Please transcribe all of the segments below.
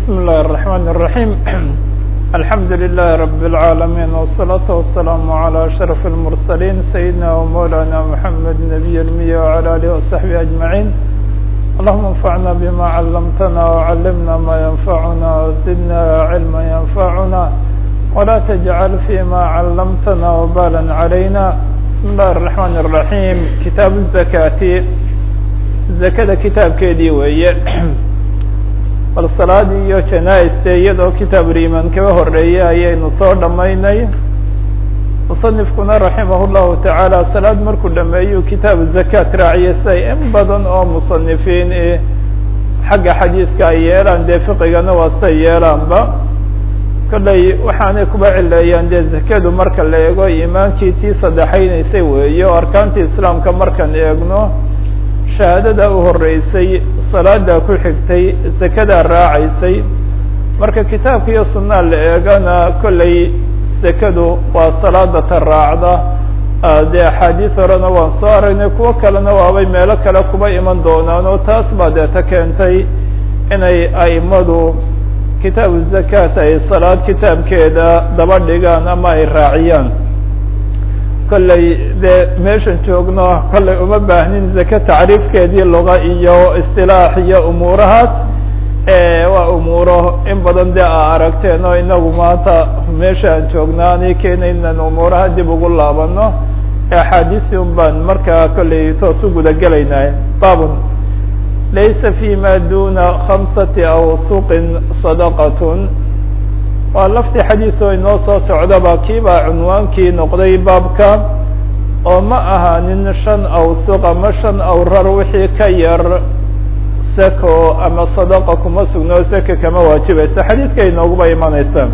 بسم الله الرحمن الرحيم الحمد لله رب العالمين والصلاة والسلام على أشرف المرسلين سيدنا ومولانا محمد نبي المية وعلى آله وصحبه أجمعين اللهم انفعنا بما علمتنا وعلمنا ما ينفعنا وزدنا علما ينفعنا ولا تجعل فيما علمتنا وبالا علينا بسم الله الرحمن الرحيم كتاب الزكاة zakada kitaabkeedii weeye bal salaadii iyo janaa-iste iyadoo kitaabuliimaan kaba horeeyay ayaynu soo dhammaynay musanifkuna raximah llahu tacaala salaad markuu dhameeyuu kitaabu zakaat raaciyay siay in badan oo musanifiin eh xagga xadiidka ay yeelaan dee fiqigana waa siay yeelaanba kollay waxaanay kuba cileeyaan dee zakadu marka la eego iimaankii tii saddexaynaysay weeye oo arkaantii islaamka markaan eegno shahaadada u horeysay salaada ku xigtay zakadaa raacaysay marka kitaabka iyo sunaa la eegana kollay zakadu waa salaada ta raacda dee axaadiis horena waan soo aragnay kuwo kalena waabay meelo kale kuba iman doonaan oo taas baa dee ta keentay inay aimadu kitaabu zakaat ay salaad kitaabkeeda daba dhigaan ama ay raaciyaan kollay dee meeshan joogno kollay uma baahnin zake tacriifkeedii luga iyo istilaax iyo umuurahaas waa umuuro in badan dee a aragteen oo inagu maanta meesha aan joognaa ani keena inaan umuuraha dib ugu laabano axaadiisi un baan markaa kollay toos u guda gelaynay babun laysa fi ma duna khamsati awsuqin sadaqatun waa lafti xadiis oo inoo soo socdaba kiibaa cunwaankii noqday baabka oo ma ahaanin shan awsuq ama shan awrar wixii ka yar seko ama sadaqa kuma sugno seka kama waajibayso xadiidka inooguba imanaysa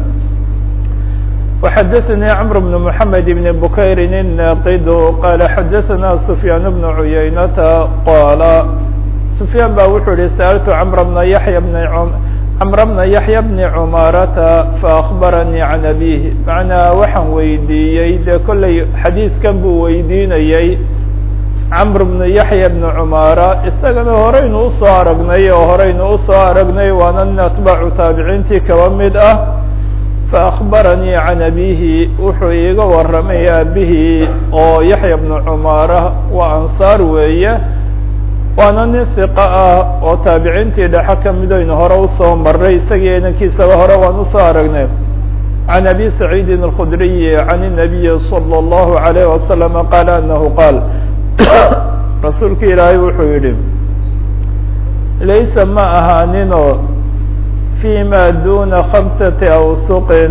وxadثnي cمر بن محamed بن bukayr الناqd qال xadثna سفyاn بن عuyaynata qاla سفyاn ba wuxuu yihi sألت cمر بن yaحyى بن cمر بن yaحyى بن cmaarata faأخbaranii can abيه macnaa waxaan weydiiyey dee kollay xadiidkan buu weydiinayey cمr بن yaحyى بن cmaara isagana horeynu usoo aragnay oo horeynu usoo aragnay waana nin atbaacu taabiciintii kaba mid ah faأخbaranii can abihi wuxuu iiga waramay aabihii oo yaحya بن cmaara waa ansaar weeye waana nin hiqa ah oo taabiciintii dhexe kamidaynu hore usoo maray isagii inankiisaba hore waan usoo aragnay can abi saciidin الkudriyi can الnabiyi salى الlahu عalayه wasalam qaala anahu qaal rasuulka ilaahay wuxuu yihi laysa ma ahaanino fi ma duna khamsati awsuqin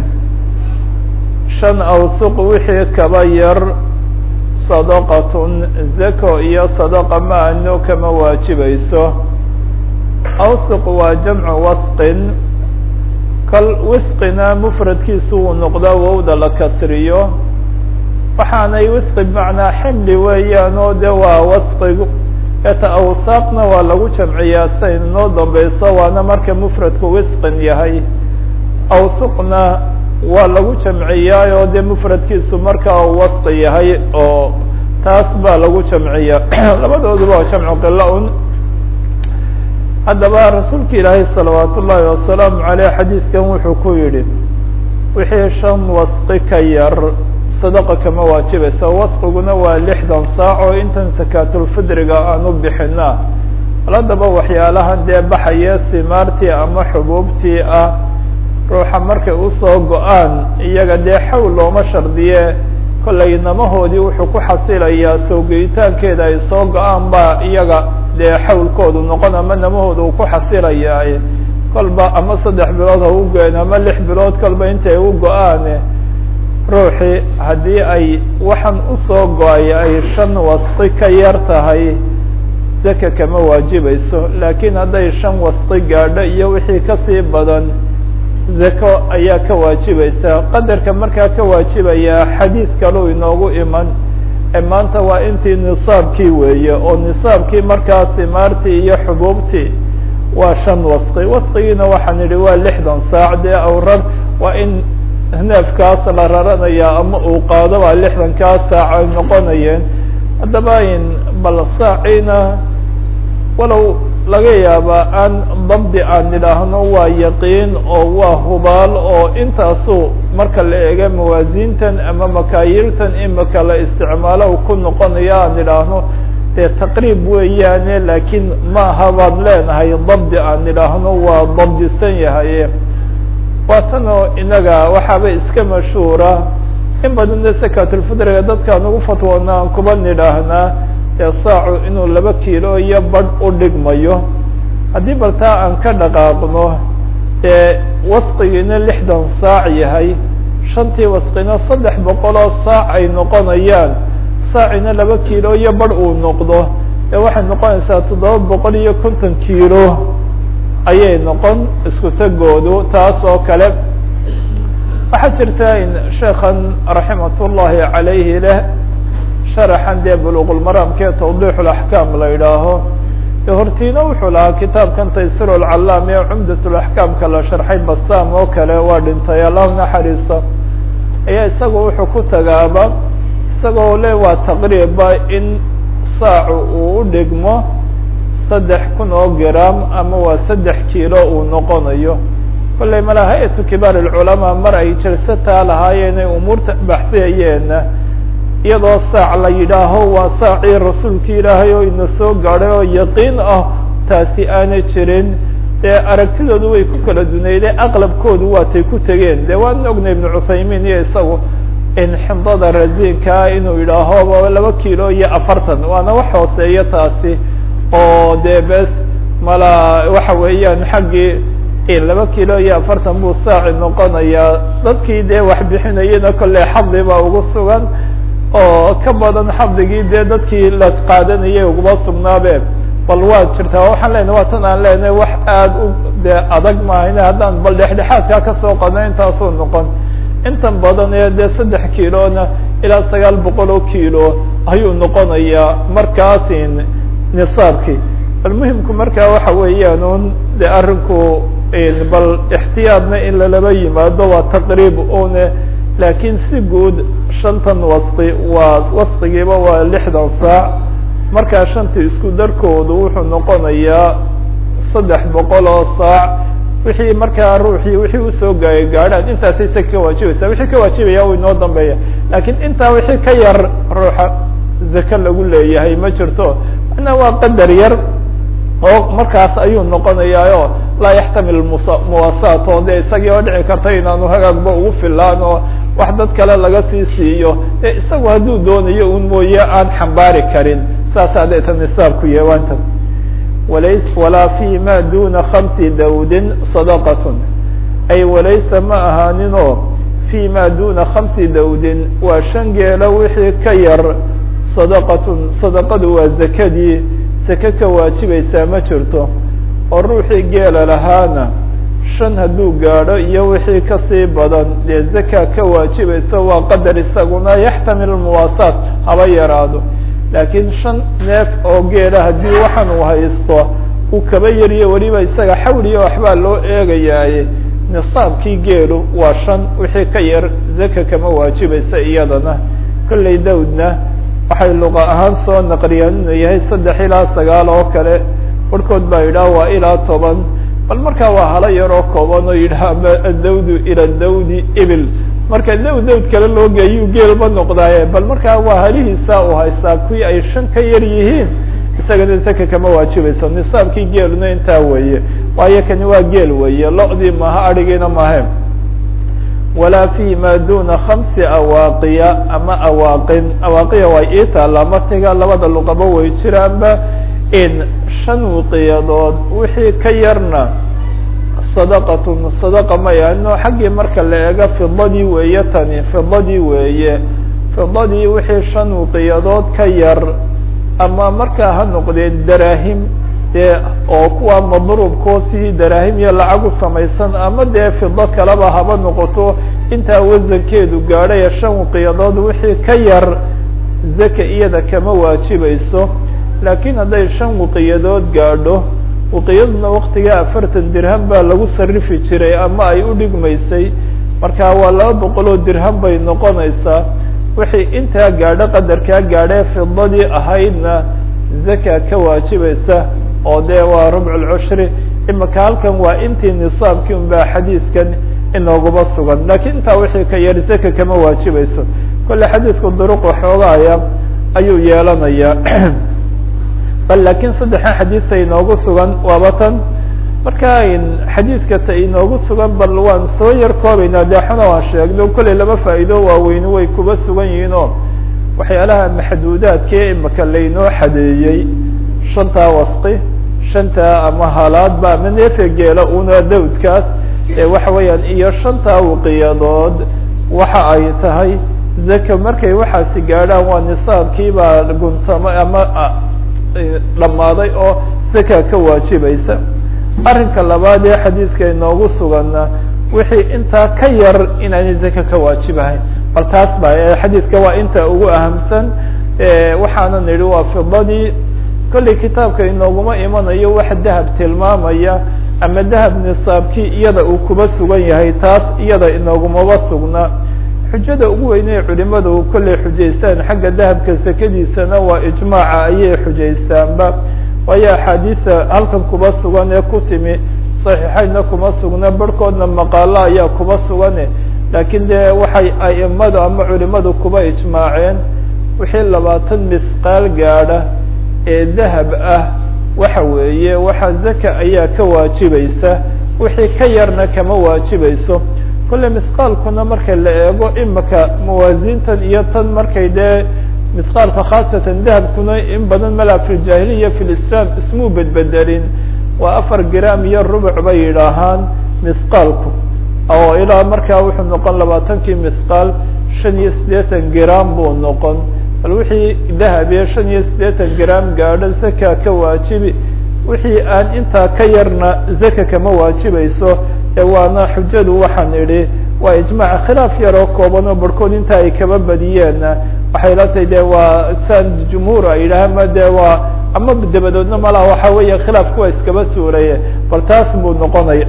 shan awsuq wixii kaba yar sadaqatun zako iyo sadaqa ma ano kama waajibayso awsuq waa jamcu wasqin kal wisqina mufradkiisu uu noqdaa wowda la kasriyo waxaanay wisqi bimacnaa ximli weeyaan oo de waa wasqigu eta awsaaqna waa lagu jamciyaa sidayn inoo dambeyso waana marka mufradku wisqin yahay awsuqna waa lagu jamciyaa oo de mufradkiisu markaa wasqi yahay oo taas baa lagu jamciya labadooduba waa jamcu qila un haddaba rasuulka ilaahay salawaat ullaahi wasalaamu aleyh xadiidkan wuxuu ku yihi wixii shan wasqi ka yar sadaqa kama waajibaysa wasqiguna waa lixdan saac oo intan sakaatulfidriga aan u bixina haddaba waxyaalahan dee baxaya simaartii ama xubuubtii ah ruuxa markay usoo go-aan iyaga dee xawl looma shardiye kollay namahoodii wuxuu ku xasilayaa soo geyitaankeeda ay soo go-aan baa iyaga dee xawlkoodu noqon ama namahooda uu ku xasilayaa kolba ama saddex bilood ha u goen ama lix bilood kolba intay u go-aan ruuxii haddii ay waxaan usoo go-ay ay shan wasqi ka yar tahay zaka kama waajibayso laakiin hadday shan wasqi gaadho iyo wixii kasii badan zako ayaa ka waajibaysa qadarka markaa ka waajibaya xadiid kaleu inoogu iman ee maanta waa intii nisaabkii weeye oo nisaabkii markaa simaartii iyo xubuubtii waa shan wasqi wasqigiina waxaan idhi waa lixdan saac dee awrar waa in neefkaas la raranaya ama uu qaado baa lixdankaas saac ay noqonayeen haddaba in bal saaciina walow laga yaabaa aan dabdi aan idhaahno waa yaqiin oo waa hubaal oo intaasu marka la eega mawaasiintan ama makaayiirtan imika la isticmaalo ku noqonayo aan idhaahno dee taqriib weeyaane laakiin maaha baad leenahay dabdi aan idhaahno waa dabdisan yahay waa tanoo inaga waxaaba iska mashhuura in badanna sakatulfitriga dadkaan ugu fatwoona aan kuba nidhaahnaa ee saacu inuu laba kiilo iyo badh u dhigmayo haddii baltaa aan ka dhaqaaqno ee wasqigiina lixdan saac yahay shantii wasqina saddex boqol oo saac ay noqonayaan saacina laba kiilo iyo badh uu noqdo ee waxay noqonaysaa toddoba boqol iyo konton kiilo ayay noqon isku tegoodu taas oo kale waxaa jirta in sheekan raximat ullahi calayhi leh sharaxan dee buluqulmaraamkee tawdiix laxkaam la yidhaaho de hortiina wuxuu lahaa kitaabkan taysir lcallaam ee cumdat laxkaamka la sharxay bastaam oo kale waa dhintay allahu naxariista ayaa isaga wuxuu ku tagaaba isagoo le waa taqriiba in saacu uu u dhigmo saddex kun oo gram ama waa saddex kiilo uu noqonayo kollay mala hay-atu kibaar alculamaa mar ay jalsataa lahaayeen ay umuurta baxsiyayeenna iyadoo saac la yidhaaho waa saacii rasuulki ilaahay oo ina soo gaadhay oo yaqiin ah taasi aanay jirin dee aragtidoodu way ku kala duneydee aqlabkoodu waatay ku tegeen dee waan ognay ibnu cuthaymiin iyo isagu in xindada rasiinkaa inuu yidhaaho laba kiilo iyo afartan waana wax hooseeya taasi oo dee bes mala waxa weeyaan xaggii laba kiilo iyo afartan buu saaci noqonayaa dadkii dee wax bixinayana kolley xadli baa ugu sugan oo ka badan xadligii dee dadkii la qaadanayay uguma sugnaabe bal waa jirtaa waxaan leenahay waa tan aan leenahay wax aad u dee adag mahayne haddaan bal dhexdhexaadkaa kasoo qadno intaasuu noqon intan badan ee dee saddex kiilona ilaa sagaal boqol oo kiilo ayuu noqonayaa markaasin nisaabkii bal muhimku markaa waxa weeyaan un de arrinku bal ixtiyaadna in lalaba yimaado waa taqriib une laakiin si guud shantan wasqi waa wasqigiiba waa lixdan saac markaa shantii isku darkoodu wuxuu noqonayaa saddex boqol oo saac wixii markaa ruuxii wixii usoo gaay gaadhaan intaasay sa ka waajibaysaa wixii ka waajibaya u inoo dambeeya laakiin intaa wixii ka yar ruuxa zake lagu leeyahay ma jirto mana waa qadar yar oo markaas ayuu noqonayaayo laa yaxtamil muwasaat oo de isagii oo dhici karta inaanu hagaagba ugu filaan oo wax dad kale laga sii siiyo e isagu hadduu doonayo un mooye aan xambaari karin saasaa deeta nisaabku yeewaanta walays walaa fi ma duna khamsi dawdin sadaqatun ay walaysa ma ahaaninoo fi ma duna khamsi dawdin waa shan geelo wixii ka yar sadaqatun sadaqadu waa zakadii sake ka waajibaysaa ma jirto oo ruuxii geela lahaana shan hadduu gaadho iyo wixii kasii badan dee zaka ka waajibaysa waa qadar isaguna yaxtamil muwaasaat haba yaraado laakiin shan neef oo geela haddii waxaan uu haysto uu kaba yariyo weliba isaga xawliya waxbaa loo eegayaaye nisaabkii geelu waa shan wixii ka yar zaka kama waajibaysa iyadana kollay dawdna waxay luqa ahaan soo naqliyaan inuu yahay saddex ilaa sagaal oo kale barhkood baa yidhaha waa ilaa toban bal markaa waa hala yaroo kooban oo yidhaha adawdu ila dawdi ibil marka dawd dawd kale loo geeyuu geelba noqdaaye bal markaa waa halihiisa uu haystaa kuwii ay shan ka yar yihiin isagana zaka kama waajibayso nisaabkii geeluna intaa weeye waayo kani waa geel weeye lo-dii maaha adhigiina maahe walaa fi ma duna khamsi awaaqiya ama awaaqin awaaqiya way ii taallaa matiga labada luqaba way jiraanba in shan wiqiyadood wixii ka yarna sadaqatun sadaqa maya no xaggii marka la eego fidadii weeye tani fidadii weeye fidadii wixii shan wiqiyadood ka yar ama markaa ha noqdeen daraahim dee oo kuwa madruubkoo sidii daraahim iyo lacag u samaysan ama dee fido kaleba haba noqoto intaa wasankeedu gaadhaya shan wiqiyadood wixii ka yar zaka iyada kama waajibayso laakiin hadday shan wiqiyadood gaadho wiqiyaduna waktigaa afartan dirham baa lagu sarifi jiray ama ay u dhigmaysay marka waa laba boqol oo dirham bay noqonaysaa wixii intaa gaadho qadarkaa gaadhee fidadii ahaydna zaka ka waajibaysa oo dee waa rubc lcushri imika halkan waa intii nisaabkii un baa xadiidkan inooguma sugan lakiin intaa wixii ka yar zaka kama waajibayso kolle xadiidku duruq waxoogaaya ayuu yeelanayaa bal lakiin saddexan xadiisa inoogu sugan waaba tan marka xadiidka ta inoogu sugan bal waan soo yar koobaynaa deexuna waan sheegno kolley laba faa'iido waaweyni way kuba sugan yihiin oo waxyaalaha maxduudaadkee imika laynoo xadeeyey shantaa wasqi shantaa ama halaadba ama neefa geela una dawdkaas waxa weeyaan iyo shantaa wiqiyadood waxa ay tahay zaka markay waxaasi gaadhaan waa nisaabkiibaa guntama ama dhammaaday oo zaka ka waajibaysa arrinka labaad ee xadiidka inoogu suganna wixii intaa ka yar inaanay zaka ka waajibahayn bal taas ba xadiidka waa inta ugu ahamsan waxaana nidhi waa fidadii kolley kitaabka inooguma imanayo wax dahab tilmaamaya ama dahab nisaabkii iyada uu kuba sugan yahay taas iyada inoogumaba sugna xujada ugu weynee culimadu kolley xujaystaan xagga dahabka sakadiisana waa ijmaaca ayay xujaystaanba waayo axaadiisa halkan kuba sugan ee ku timi saxiixeynna kuma sugna barhkoodna maqaalo ayaa kuba sugane laakiin dee waxay aimadu ama culimadu kuba ijmaaceen wixii labaatan misqaal gaadha ee dahab ah waxa weeye waxa zaka ayaa ka waajibaysa wixii ka yarna kama waajibayso kolle misqaalkuna marka la eego imika mawaasintan iyo tan markay dee misqaalka khaasatan dahabkuna in badan mala fi ljahiliya fi lislaam ismuu bedbedelin waa afar gram iyo rubuc bay yidhaahaan misqaalku oo ilaa markaa wuxuu noqon labaatankii misqaal shan iyo siddeetan gram buu noqon bal wixii dahabiye shan iyo siddeetan gram gaadho zaka ka waajibi wixii aan intaa ka yarna zaka kama waajibayso ee waana xujadu waxaan idhi waa ijmaac khilaaf yaroo kooban oo barhkood inta ay kaba badiyeenna waxay la tahay de waa san jumhuur ay yidhahaan ma de waa ama dabadoodna malaha waxa weeye khilaafku waa iskaba suuraye bal taas buu noqonaya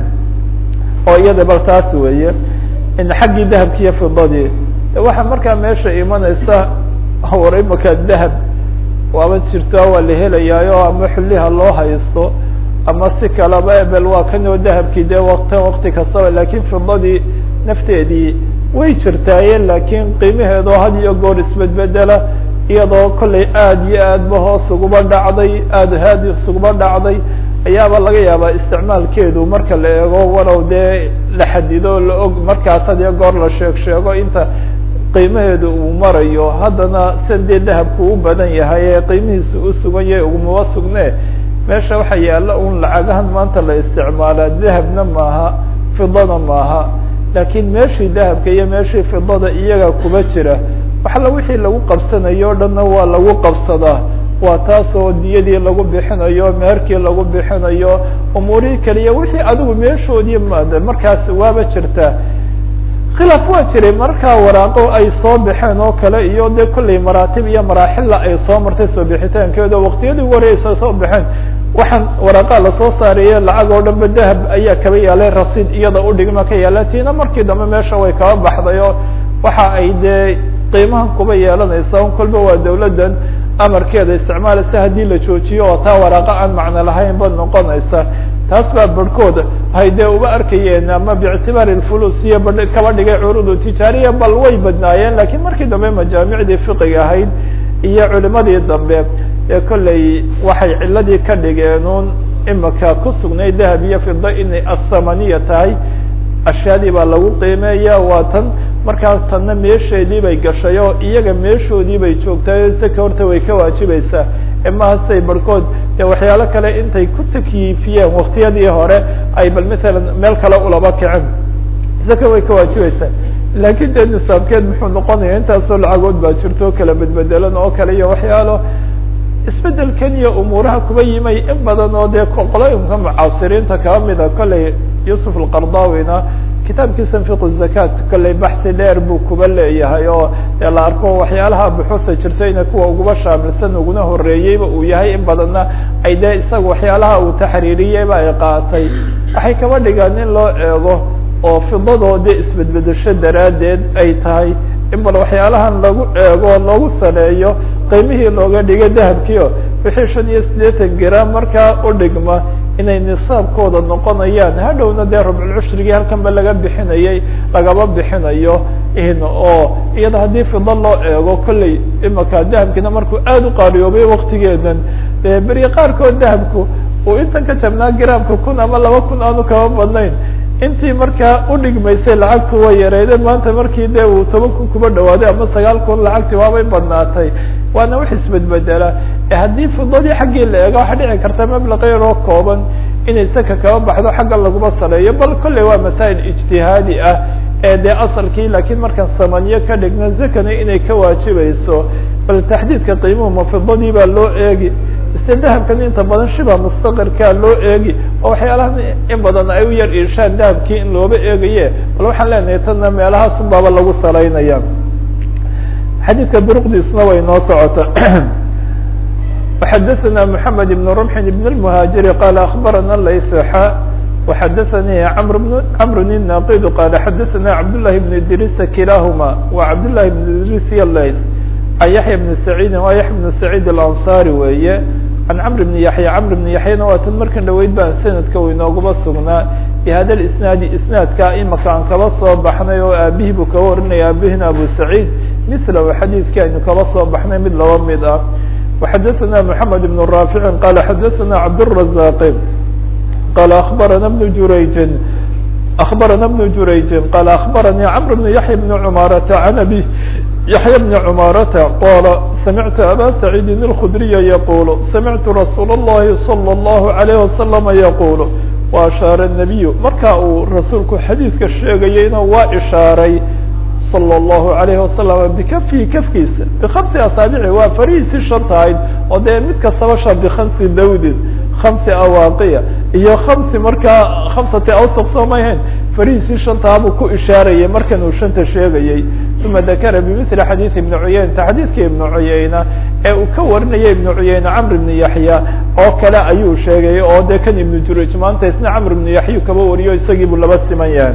oo iyada bal taas weeye xaggii dahabki iyo fidadii waxaa markaa meesha imanaysa war imaka dahab waaba jirtaa waa la helayaayo ama xulliha loo haysto ama si kalaba ebel waa kanoo dahabkii dee waktan wakti kastaba lakin fidadii nafteedii way jirtaaye lakin qiimaheedoo had iyo goor isbedbedela iyadoo kollay aad iyo aad ba hoos uguba dhacday aad aad isuguba dhacday ayaaba laga yaabaa isticmaalkeedu marka la eego walow dee la xadido la og markaas had iyo goor la sheeg sheego inta qiimaheedu uu marayo haddana san dee dahabku u badan yahay ee qiimihiisa u sugan yahay ugumaba sugne meesha waxa yaalla un lacagahan maanta la isticmaalaa dahabna maaha fidana maaha laakiin meeshii dahabka iyo meeshii fidada iyaga kuba jira waxala wixii lagu qabsanayo o dhanna waa lagu qabsadaa waa taas oo diyadii lagu bixinayo meherkii lagu bixinayo umuurihii kaliya wixii adigu meeshoodii maada markaas waaba jirtaa khilaaf waa jiray markaa waraaqo ay soo baxeen oo kale iyo de kollay maraatib iyo maraaxilla ay soo martay soo bixitaankeeda waqtiyadii ugu horeysa soo baxeen waxaan waraqaa lasoo saareye lacag oo dhanba dahab ayaa kaba yaalay rasiid iyada udhigma ka yaala tiina markii dambe meesha way kaba baxday oo waxa ay dee qiimahan kuba yeelanaysa un kolba waa dawladdan amarkeeda isticmaalaysa haddii la joojiyo oo taa waraaqa aan macno lahayn ba noqonaysa taas baa barhkood hay dee uba arkayeen ama biictibaari lfulus iyo ba kaba dhigay curudu tijaariya bal way badnaayeen lakiin markii dambe majaamicdii fiqiga ahayd iyo culimadii dambe ee kolley waxay ciladii ka dhigeenun imika ku sugnay dahab iyo fida inay athamaniya tahay ashyaadii baa lagu qiimeeya waa tan markaas tanna meesheedii bay gashay oo iyaga meeshoodii bay joogtaay saka horta way ka waajibaysaa emahasay barhkood ee waxyaalo kale intay ku takyiifiyeen waktiyadii hore ay bal matalan meel kale ulaba kacen saka way ka waajibaysaa laakiin dee nisaabkeed muxuu noqonaya intaasoo lacagood baa jirto kala bedbedelan oo kale iyo waxyaalo isbedelkan iyo umuuraha kuba yimay in badan oo dee qolooyinka mucaasiriinta kaba mida kolley yusuf alqardawina kitaabkiisa fiq zakat kolley baxsi dheer buu kuba leeyahay oo dee la arko waxyaalaha buxuusa jirtayna kuwa uguba shaamilsan uguna horeeyeyba uu yahay in badanna ay dee isaga waxyaalaha uu taxriiriyeyba ay qaatay waxay kaba dhigaan in loo eego oo fidadoodii isbedbedesho daraaddeed ay tahay in bal waxyaalahan lagu eego loogu saleeyo qiimihii looga dhigay dahabkiio wixii shan iyo siddeetan gram markaa u dhigma inay nisaabkooda noqonayaan hadhowna dee rubculcushrigii halkan ba laga bixinayay lagaba bixinayo in oo iyada haddii fido loo eego kolley imaka dahabkiina markuu aada u qaariyoobay waktigeedan dee beri qaarkood dahabku uu intan ka jabnaa gramka kun ama laba kun aanu kaba badnayn intii markaa udhigmaysay lacagtu way yareydeen maanta markii de uu toban kun kuba dhawaaday ama sagaal kun lacagtii waabay badnaatay waana wax isbedbedela haddii fidadii xaggii la eego waxaa dhici karta mablaqa yaroo kooban inay saka kaba baxdo xagga laguma saleeyo bal kolley waa masaa'il ijtihaadi ah ee dee asalkii laakiin markaan samaniyo ka dhigna zakana inay ka waajibayso bal taxdiidka qiimuhu ma fidadii baa loo eegi ise dahabkan inta badan shiba mustaqirkaa loo eegi oo waxyaalahan in badan ay u yar iishaan dahabkii in looba eegaye bal waxaan leenahay tana meelahaas un baaba lagu salaynaya xadiidka duruqdiisna way noo socota وxadثna محamed بن رمح بن المهاaجر qال أخبرna layسxa وxadثnي cمر الناqd qال xadثna cبداللh بن idrيس kilahma و cبداللh بن idrيس ylays عن yaحyى بن سعيد wa yaحya بن سعيد الأنصاري weeye عن cمر بن yaحyى cمر بن yaحyana waa tan markan dhaweyd baan sanadka u inoogaba sugnaa بhada الاسناaد isنaadka imaka aan kaba soo baxnay oo aabihii buu kaba warinaya aabihina abu سعيد مثlh xadيثki aynu kaba soo baxnay mid laba mid ah وxadثna محمد بن رافع qال xadثna عبدالرزاq qال أخبرna بن جurayج أخبرna بن جurayج qال أخبرني cمر بن يحيى بن عماaرة عن أبي يحيى بن عماaرة qال سمعت أbا سعيد الخdري يقول سمعت رsuuل اللhi صلى الله عليه وسلم يقول وأشhاaر النبي marka uu rasuulku xadيiثka sheegayeyna waa ishaaray slى الlahu عalayه wasalam bikafii kafkiisa bkamsi asaabici waa farihiisii shanta ahayd oo dee mid kastaba shan bikamsi dawdin kamsi awaaqiya iyo kamsi markaa kamsati awsaq soo mayhayn farihiisii shantaabuu ku ishaarayay markan uu shanta sheegayey uma dakara bimili xadiiث ibni cuyayna xadiidka ibnu cuyayna ee uu ka warinaya ibnu cuyayna camr ibni yaxya oo kale ayuu sheegay oo dee kan ibnu juraj maanta isna camr ibnu yaxyu kaba wariyo isagii buu laba siman yahay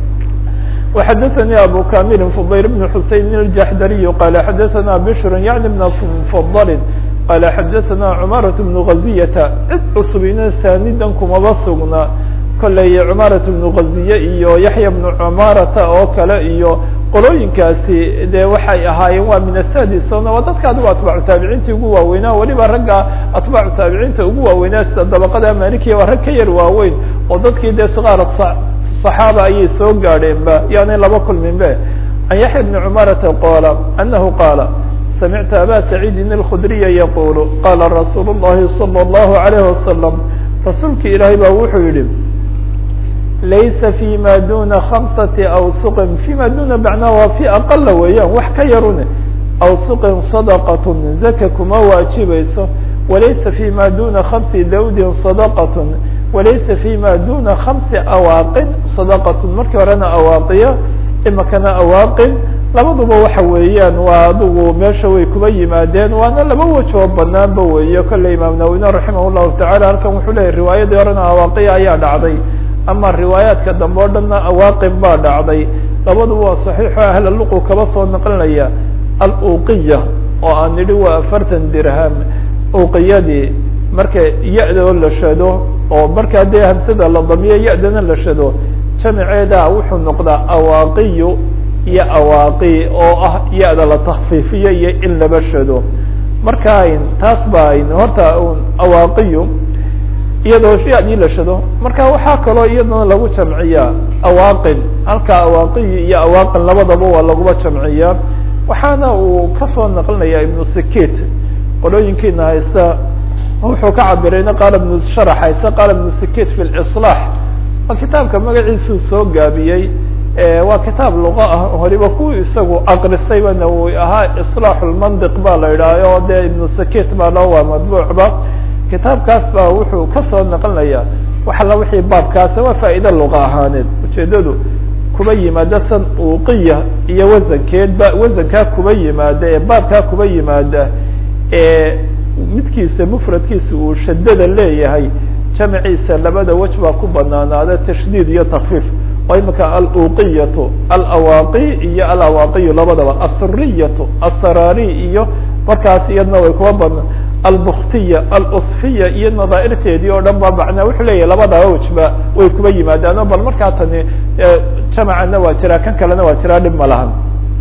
وxadثnي abو كامل فضyل بن حuسين الجحdري qال xadثna بشر يعني بن مفضل qال xadثna cمارة بن غزية cid cusubina saanidan kumaba sugna koley cمارة بن غزية iyo yaحyى بن cماarata oo kale iyo qolooyinkaasi de waxay ahaayeen waa min asadisona waa dadka adigo atباcu taabiciinta ugu waaweynaa weliba ragga atباcu taabiciinta ugu waaweynaa sida dabaqada malikiya waa rag ka yar waaweyn oo dadkii de sqاar صحاaبة ayay soo gaadheen ba yaanay laba kulmin be عن yaحيى بن cمارة qاla أنه qاla سمعت أbا سعيد الخdريa يقول qاla رsuuل اللhi صلى الله عليه وسلم رasuulki ilaahay ba wuxuu yihi laysa فيma duna خمسة أوسq فيma duna معنaa waa في أqل weeyaan wax ka yarune أوسq صدقة زaka kuma waajibayso walaysa فيma duna خمس dawd صدقة walaysa فيma duna خمسi awaaqin صدقة markii horena awaaqiya imakana awaaqin labaduba waxa weeyaan waa adigu meesha way kuba yimaadeen waana laba wajoo banaanba weeye kolley imaam nawine raximah الlahu taعala halkan wuxuu leyahy riwaayadii horena awaaqiya ayaa dhacday ama riwaayaadka dambe o dhanna awaaqin baa dhacday labaduba waa صaxiixo ahla luqu kaba soo naqlinaya aluqiya oo aan nidhi waa afartan dirham uqiyadii marka ya-da oo la shado oo markaa dee hamsada la damiyo ya-dana la shado jamiceeda wuxuu noqdaa awaaqiyu iyo awaaqi oo ah ya-da la takfiifiyo iyo in laba shado marka ayn taas ba ayn horta awaaqiyu iyadoo ya-dii la shado marka waxaa kaloo iyadana lagu jamciyaa awaaqin halka awaaqiyu iyo awaaqin labadaba waa laguba jamciyaa waxaana uu kasoo naqlinaya ibnu sikit qolooyinkiina haysta wuxuu ka cabirayna qaala ibnu sharax haysta qaala ibnu sikit fi liصlaax waa kitaabka magaciisuu soo gaabiyey waa kitaab luqa ah horiba kuwii isagu aqrisayba nawowi ahaa iصlaaxu lmandiq ba la idhaaha oo dee ibnu sikit baa loo waa madbuucba kitaabkaas baa wuxuu kasoo naqlinaya wax alla wixii baabkaasa waa faa'iide luqa ahaaneed ujeedadu kuba yimaada san uqiya iyo wasankeedba wasankaa kuba yimaada ee baabkaa kuba yimaada ee midkiisa mfradkiisa uu shadada leeyahay jamciisa labada wej baa ku banaanaada tashdiid iyo takfiif oo imika aluqiyatu alawaaqi iyo alawaaqiyu labadaba asuriyatu asaraari iyo markaas iyadna way kuwa badna albuktiya alusfiya iyo nadaairteedii oo dhan ba macnaa wuxuu leeyahy labadaba wejba way kuba yimaadaano bal markaa tani jamacana waa jiraa kan kalena waa jiraa dhib ma lahan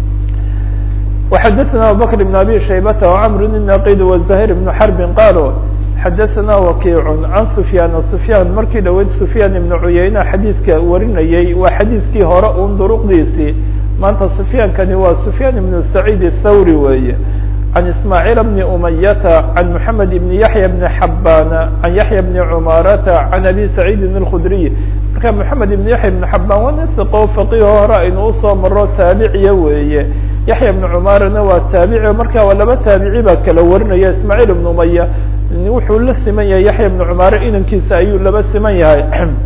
وxadثna abubكر بن abي شhaybة وcمr النaqid وزhير بن xرب qاlو xadaثna وkiع عan سفyاn سفyاn markii dhaweyd سفyاn iبن cuyeyna xadiidka warinayey waa xadiidkii hore un duruqdiisii maanta سفyاnkani waa سفyاn iبن سعيد الthawrي weeye عن اسماعيل بن أمyة عن محمد بن يحيى بن حبان عن يحيى بن عماaرة عن أbي سعيد الخdري marka محamed بن يحيى بن حبان waa nin ثقo فقيه hore aynu usoo maro taabiciya weeye yaحyى بن cmarana waa taabici marka waa laba taabici baa kala warinaya ismاعيل بن أمyة wuxuu la siman yahay yaحyى بن cmاre inankiisa ayuu laba siman yahay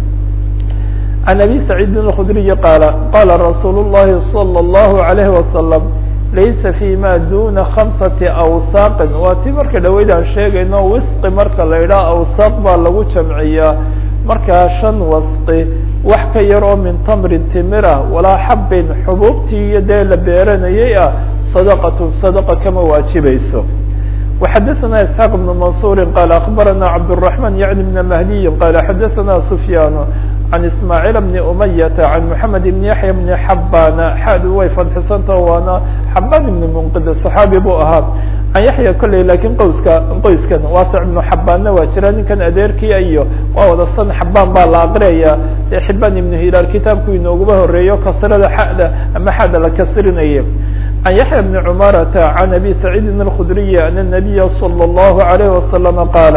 عن أbي سعيد الخdري qاaل qاla رsuuل اللhi صلى الله عليه وسلم laysa fi ma duna khamsati awsaaqin waa ti marka dhaweyd aan sheegayno wisqi marka la idhaha awsaaq baa lagu jamciyaa markaa shan wasqi wax ka yar oo min tamrin timir ah walaa xabin xubuubtii iyo dee la beeranayay ah sadaqatun sadaqa kama waajibayso وxadaثna isxaaq بn mansuri qala akbarana cabdالرaحman yعni بn mahdiyi qala xadaثna sufyaan عن اسماعيل بن أمية عن محمد بن يحيى بن حبان xaad way fadxisanta waana xabaan بن منqid صحaabi buu ahaa عن yaحyى kolley lakin qoyska qoyskan waasع بن xabaanna waa jira ninkan adeerkia iyo waa wada san xabaan baa la aqriyaya ee xibaan iبن hilaal kitaabku inooguma horeeyo kasrada xada ama xada la kasrinaya عن yaحyى بن cمارة عن أbي سعيد الخdري أن النبي صلى الله عليه وسلم qاaل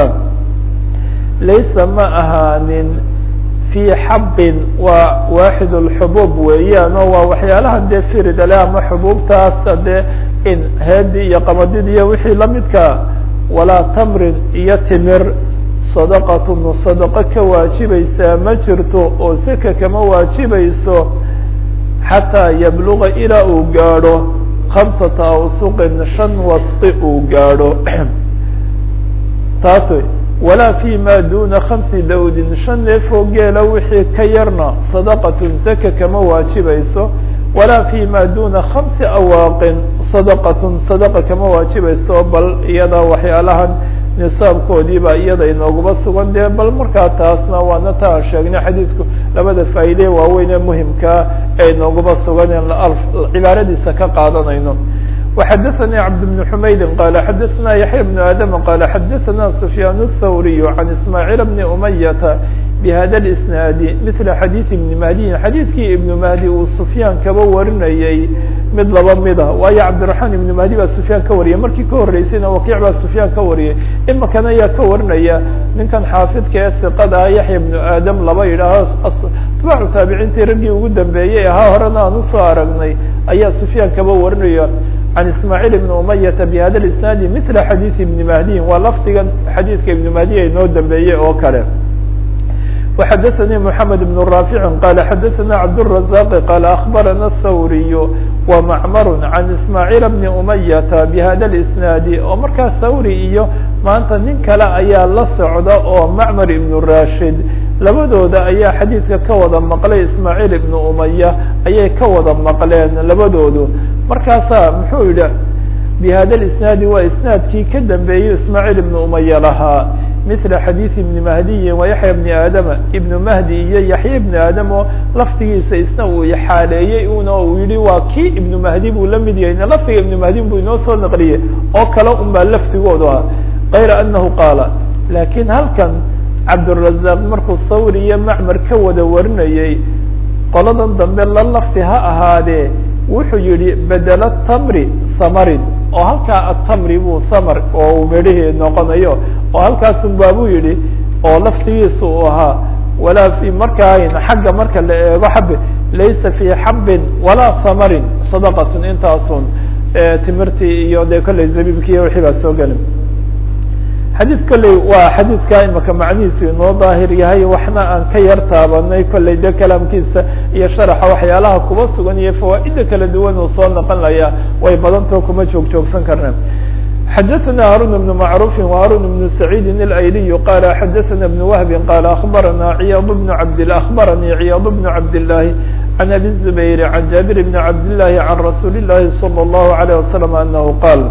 laysa ma ahaanin في xabin waa waaxid اxubuub weeyaan oo waa waxyaalaha dee firidale ama xubuubtaas dee in heedi iyo qamadid iyo wixii lamidka walaa tamrin iyo timir sadaqatun sadaqo ka waajibaysaa ma jirto oo seka kama waajibayso xataa yabluga ilaa uu gaadho khamsata awsuqin shan wasqi uu gaadho taas walaa fi ma duna khamsi dawdin shan neefoo geela wixii ka yarna sadaqatun zaka kama waajibayso walaa fi ma duna khamsi awaaqin sadaqatun sadaqa kama waajibayso bal iyada waxyaalahan nisaabkoodiiba iyada inooguma sugan dee bal markaa taasna waana ta aan sheegnay xadiidku labada faa'iide waaweyn ee muhimkaa ee inooguma sugan cibaaradiisa ka qaadanayno وxdثnي cبد بن حmayd qال xdثna يحyى بن آdم qال xdثna سفyاn الthwrي عن اسماعيل بن أمyة بhda الاسناaد مثل xadيث بن مهدي xadيثkii iبن مهدي uu سفyاn kaba warinayey mid laba mida waayo cabdiرaحman iبن مهدي baa سفyاn ka wariyay markii ka horeysayna wakiع baa سفyاn ka wariyay imakana ayaa ka warinaya ninkan xaafidka ee ثiqada ah yaحyى بن آdم laba yidhaaho atbaacu taabiciintii raggii ugu dambeeyey ahaa horena aan usoo aragnay ayaa سفyاn kaba warinaya عن اسماعيل بن أمyة بhda الاسناaد مثل xadيث بن مهدي waa lfdigan xadيثka iبن مهدي ay noo dambeeyey oo kale وxdثnي محمد بن رافع qال xdثna عبدالرزاق qال أخبرنا الثوري ومعمر عن اسماعيل بن أمyة بhda الاسناaد oo markaa thawrي iyo maanta nin kale ayaa la socda oo معmر بن راشد labadooda ayaa xadiidka ka wada maqlay ismaaعيل بن أمyة ayay ka wada maqleen labadoodu markaasaa muxuu yihi bhada الاسناaد waa isنaadkii ka dambeeyey ismaaعيل بن أمyة lahaa مثل xadيiث بن مهدي ويحyى بن آdم iبن مهدي iyo يحyى بن آdم oo lafdigiisa isna uu xaaleeyey una uu yihi waa kii iبن مهدي buu la mid yahay lafdiga iبن مهدي buu inoo soo naqliyey oo kale un baa lafdigoodu ah غayra أنه qاala lakin halkan cabdالرaزاq markuu thawr iyo macmar ka wada warinayey qoladan dambe la lafdi ha ahaadee wuxuu yihi bedel tamri samarin oo halkaa atamri buu thamar oo uu medhihii noqonayo oo halkaasun baabuu yihi oo laftigiisa uu ahaa walaa fi markaa xagga marka la eego xabe laysa fi xabin walaa thamarin sadaqatun intaasun timirtii iyo dee kolley zabiibkii wixii baa soo gelin xadiid kolley waa xadiidka imaka macnihiisu inoo daahir yahay waxna aan ka yar taabanay kolley de kalaamkiisa iyo sharaxa waxyaalaha kuba sugan iyo fawaa'ida kala duwan uu soo noqon laya way badantao kuma joog joogsan karneen xadaثna harun بن macruف وharun بن سacيidi الأyliي qala xadaثna بن وهb qala aخbarana ciyاad بن cabd aخbaranii ciyاad بن cabd الlahi عن أbي الزbayr عن jaaبir بن cabd الlahi عan rasuuli الlahi slى الlahu عalيه وasلم anahu qaal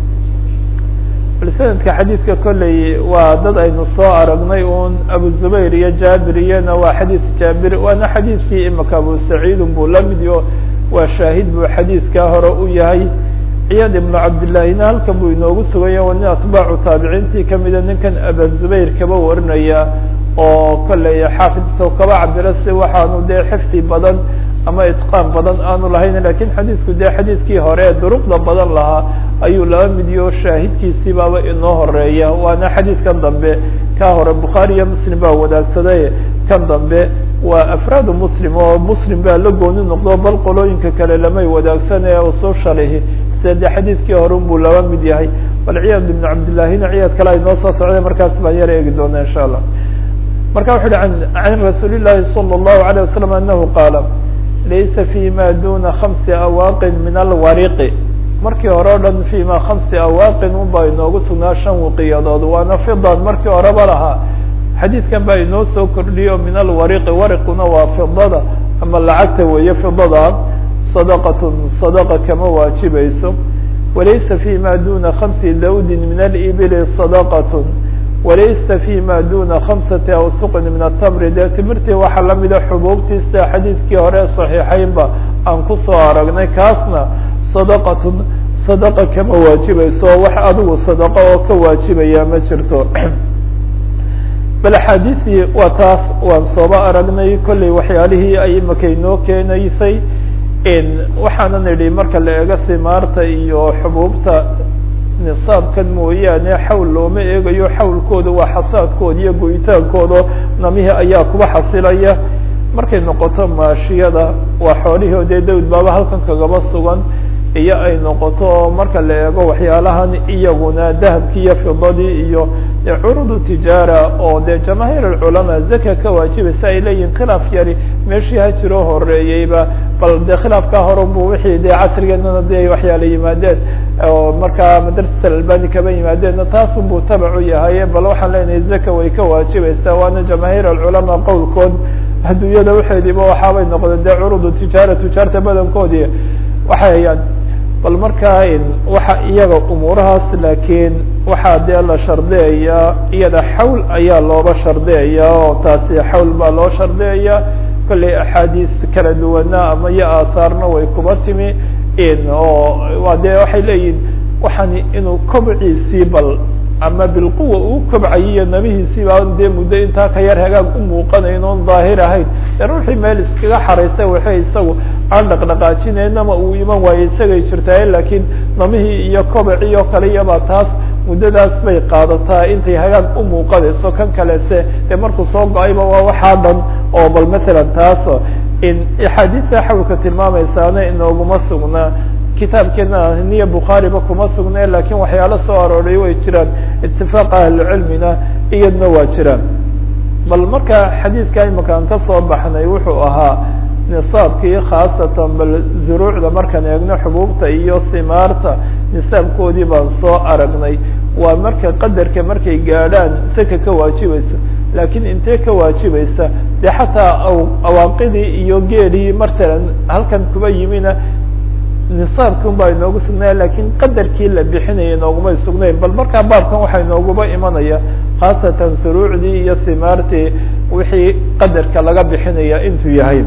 bal sanadka xadiidka kolley waa dad aynu soo aragnay un abu zubayr iyo jaabir iyona waa xadiid jaabir waana xadiidkii imika abu saciidun buu la mid yo waa shaahid buu xadiidkaa hore u yahay ciyaad ibnu cabdillahina halkan buu inoogu sugaya waa nin atbaacu taabiciintii kamida ninkan aba zubayr kaba warinaya oo kolley xaafidta kaba cabira si waxaanu dee xifdi badan ama itqaan badan aanu lahayn lakin xadiidku dee xadiidkii hore duruqda badan lahaa ayuu laba midiyo shaahidkiisii baaba inoo horeeya waana xadiidkan dambe ka hore bukhaari iyo muslim baa wadaagsaday kan dambe waa afraadu muslim oo muslim baa la gooni noqdo bal qolooyinka kale lamay wadaagsanaya soo shalihi sida dee xadiidkii hore unbuu laba mid yahay bal ciyaad ibnu cabdillahina ciyaad kale ay noo soo socday markaas baan yar eegi doona insha allah marka wuxu uhi can rasuuli llahi salى الlahu عalيه wasalam anahu qaala laysa fi ma duna hamsi awaaqin min alwariqi markii hore o dhan fi ma hamsi awaaqin unbaa inoogu sugnaa shan wiqiyadood waana fidan markii horeba lahaa xadiidkan baa inoo soo kordhiyo min alwariqi wariquna waa fidada ama lacagta weeye fidada sadaqatun sadaqa kama waajibayso walaysa fi ma duna khamsi dawdin min alibili sadaqatun walaysa fi ma duna khamsati awsuqin min atamri dee timirtii waxaa lamida xubuubtiisa xadiidkii hore saxiixeynba aan kusoo aragnay kaasna sadaqatun sadaqa kama waajibayso wax adigu sadaqo oo ka waajibaya ma jirto bal axaadiisii waa taas waan sooba aragnay kolley waxyaalihii ay imika inoo keenaysay waxaanan idhi marka la eego simaarta iyo xubuubta nisaabkan mooyaane xawl looma eegayo xawlkooda waa xasaadkooda iyo goyitaankooda namihii ayaa kuba xasilaya markay noqoto maashiyada waa xoolihii o dee dawd baaba halkan kagaba sugan iyo ay noqoto marka la eego waxyaalahan iyaguna dahabkii iyo fidadii iyo curudu tijaara oo dee jamaahiir alculamaa zaka ka waajibaysa ay leeyihin khilaaf yari meeshii ha jiroo horeeyeyba bal dee khilaafkaa horan bu wixii dee casrigeennana de waxyaala yimaadeen oo markaa madrasat alalbani kaba yimaadeenna taasun buu tabacu yahay bal waxaan leenahay zaka way ka waajibaysaa waana jamaahiir alculamaa qowlkood adduunyada waxeediiba waxaabay noqdeen dee curudu tijaara tujaarta badankoodii waxay hayaan bal markaa waxa iyaga umuurahaas laakiin waxaa dee la shardiyayaa iyada xawl ayaa looba shardiyayaa oo taasi xawl baa loo shardiyayaa kolley axaadiis kala duwana ama iyo aathaarna way kuba timi oo waa dee waxay leeyihin waxaan inuu kobciisii bal ama bilquwa uu kobcayiyo nabihiisiiba dee muddo intaa ka yar hagaag u muuqanayn oon daahir ahayn de ruuxii meel iskaga xaraysa waxay isagu aan dhaqdhaqaajinaynama uu iman waayo isagay jirtaaye laakiin namihii iyo kobacii oo kale iyaba taas muddadaas bay qaadataa intay hagaag u muuqanayso kan kalese dee markuu soo go-ayba waa waxaa dhan oo bal masalan taas in axaadiista xawlka tilmaamaysaana inooguma sugnaa kitaabkeena niya bukhaariba kuma sugne lakin waxyaalo soo arooray way jiraan itifaaqa ahlucilmina iyadna waa jiraan bal marka xadiidka imika aan kasoo baxnay wuxuu ahaa nisaabkii khaasatan bal zuruucda markaan eegno xubuubta iyo simaarta nisaabkoodii baan soo aragnay waa marka qadarka markay gaadhaan saka ka waajibaysa lakin intee ka waajibaysa dee xataa awaaqidii iyo geelii matalan halkan kuba yimina nisaabki un baa inoogu sugnaya lakin qadarkii la bixinaya inoogumay sugnayn bal markaa baabkan waxaa inooguba imanaya khaasatan suruucdii iyo simaartii wixii qadarka laga bixinaya intuu yahay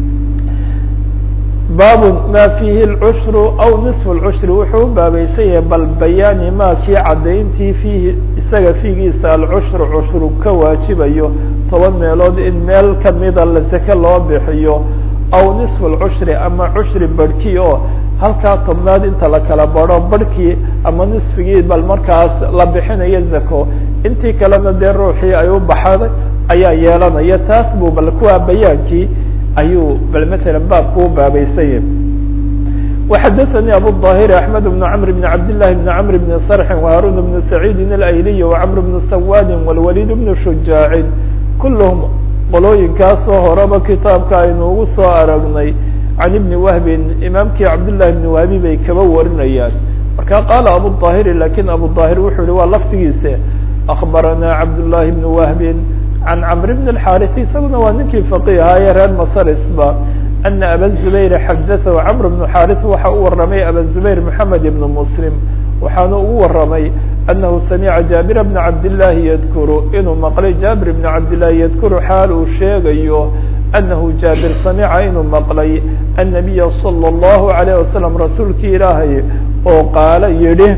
bab ma fihi اlcushru aw niصf اlcushri wuxuu u baabaysan yahay bal bayaani ma kii cadayntii fiihi isaga fiigiisa alcushru cushru ka waajibayo toban meelood in meel kamida la seke loo bixiyo aw niصf اlcushri ama cushri barhkii oo halkaa tobnaad inta la kala baro barhkii ama nisfigii bal markaas la bixinayo zako intii kalena dee ruuxii ay u baxaday ayaa yeelanaya taas buu bal kuwaa bayaankii ayuu bal mثalا baabku u baabaysanya وxadaثnي abu الظاhir أحmed بن cمr بن cabd للhi بن cمr بن صرح وهاrون بن سعيid الأyliي وcمr بن سwاd والوليد بن شhuجاaع kulhm qolooyinkaasoo horeba kitaabka aynu ugu soo aragnay عan iبni وهbi imaamkii cabdاللahi بن وهbi bay kaba warinayaan marka marka qaala abu ظaahiri lakin abu ظaahir wuxuu yihi waa laftigiise akbaranaa cabdullahi bn wahbin can camr bn اxaariث isaguna waa ninkii faqihaye reer masarisba ana aba zubayr xadaahu camr bn xaariث waxa u waramay aba zubayr moxamed ibn muslim waxaanu ugu waramay anahu samica jaabir bna cabdillaahi yadkuru inuu maqlay jaabir bna cabdillahi yadkuru xaal uu sheegayo anahu jaabir samica inuu maqlay annabiya salى اllahu alayh wasalam rasuulkii ilaahay oo qaala yidhi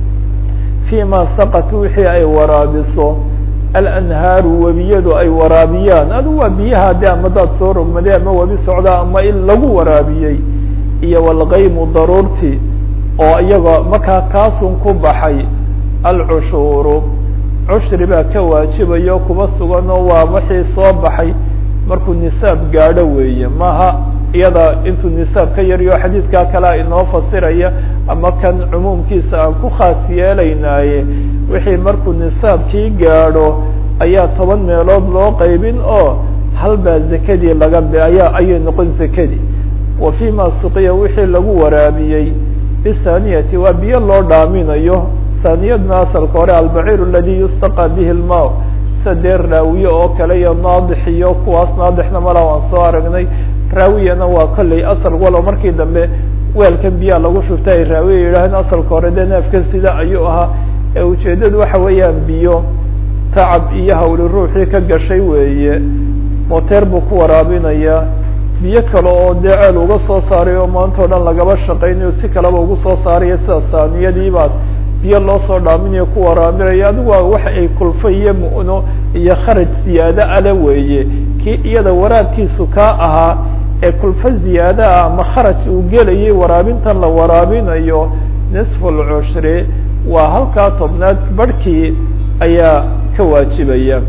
fii ma saqat wixii ay waraabiso alanhaaru webiyadu ay waraabiyaan adu waa biyaha de ama daad soo rogmaday ama webi socda ama in lagu waraabiyey iyo walgaymu daruurti oo iyagoo markaa kaasun ku baxay alcushuuru cushri baa ka waajibayo kuba suganoo waa wixii soo baxay markuu nisaab gaadho weeye maha iyada intuu nisaab ka yaryo xadiidkaa kalea inoo fasiraya ama kan cumuumkiisa aan ku khaas yeelaynaaye wixii markuu nisaabkii gaadho ayaa toban meelood loo qaybin oo halbaa zakadii laga ayaa ayay noqon zakadii wa fii ma suqiya wixii lagu waraabiyey bisaniyati waa biyo loo dhaaminayo saniyadna asalka hore albaciir aladi yustaqa bihi lma sida dee raawiye oo kale iyo naadix iyo kuwaas naadixna mala waan soo aragnay raawiyana waa kolley asal walow markii dambe weelkan biyaa lagu shubta ay raawiya yidhaaheen asalka hore dee neefkan sida ayuu ahaa ee ujeeddadu waxa weeyaan biyo tacab iyo hawli ruuxii ka gashay weeye moteer buu ku waraabinayaa biyo kale oo dee ceel uga soo saaray oo maanta o dhan lagaba shaqaynayo si kaleba ugu soo saaraya sida saaniyadiibaad biyo loo soo dhaaminayo ku waraabinaya adigu waa waxa ay kulfa iyo mu'no iyo kharaj ziyaado ale weeye kii iyada waraabkiisu kaa ahaa ee kulfa ziyaado ah ama kharaj uu gelayay waraabintan la waraabinayo nisfu lcushri waa halkaa tobnaad barhkii ayaa ka waajibaya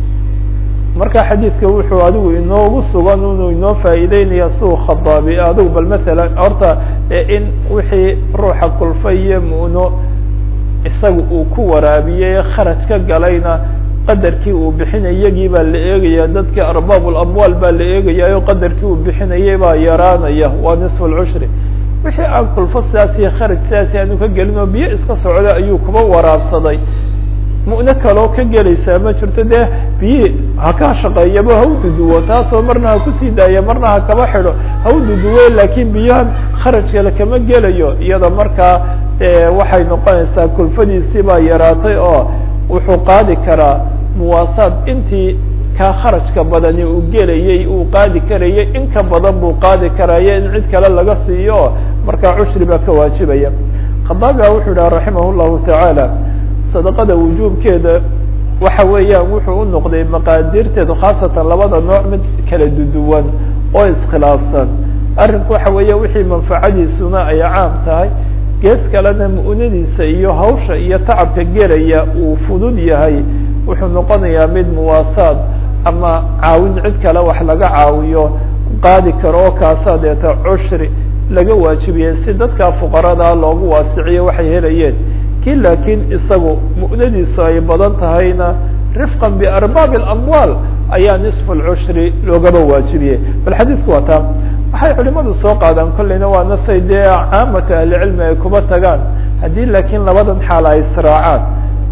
marka xadiidka wuxuu adigu inoogu sugan inuu inoo faa'iideynaya siu khadaabi adigu bal masalan horta in wixii ruuxa kulfa iyo mu'no isaga uu ku waraabiyey kharaj ka galayna qadarkii uu bixinay iyagii baa la eegaya dadkii arbaab lamwaal baa la eegaya o qadarkii uu bixinayay baa yaraanaya waa nisfu lcushri wixii aan kulfo sidaas iyo kharaj sidaasi aanu ka gelin oo biyo iska socda ayuu kuba waraabsaday mu'no kaloo ka gelaysaa ma jirto dee biyi ha ka shaqeeyaba ha u duduwo taasoo marna ha kusii daaya marna ha kaba xidho ha u duduwe laakiin biyahan kharaj kale kama gelayo iyada markaa waxay noqonaysaa kulfadiisii baa yaraatay oo wuxuu qaadi karaa muwaasaad intii kaa kharajka badani uu gelayay uu qaadi karayay in ka badan buu qaadi karaya in cid kale laga siiyo markaa cushri baa ka waajibaya khadaabiga wuxuu yidhaha raximah llahu tacaala sadaqada wujuubkeeda waxa weeyaan wuxuu u noqday maqaadirteedu khaasatan labada nooc mid kala duduwan oo iskhilaafsan arrinku waxa weeye wixii manfacadiisuna ay caam tahay gees kalena mu'nadiisa iyo hawsha iyo tacabka gelaya uu fudud yahay wuxuu noqonayaa mid muwaasaad ama caawin cid kale wax laga caawiyo qaadi karo oo kaasaa deeta cushri laga waajibiyey si dadka fuqarada loogu waasiciyo waxay helayeen kii laakiin isagu mu'nadiisu ay badan tahayna rifqan biarbaabi اlamwaal ayaa nisfu lcushri loogaba waajibiyey bal xadiidku waa taa waxay culimadu soo qaadaan kolleyna waa nasay dee caamata ahlicilmi ay kuba tagaan haddii laakiin labadan xaal ay israacaan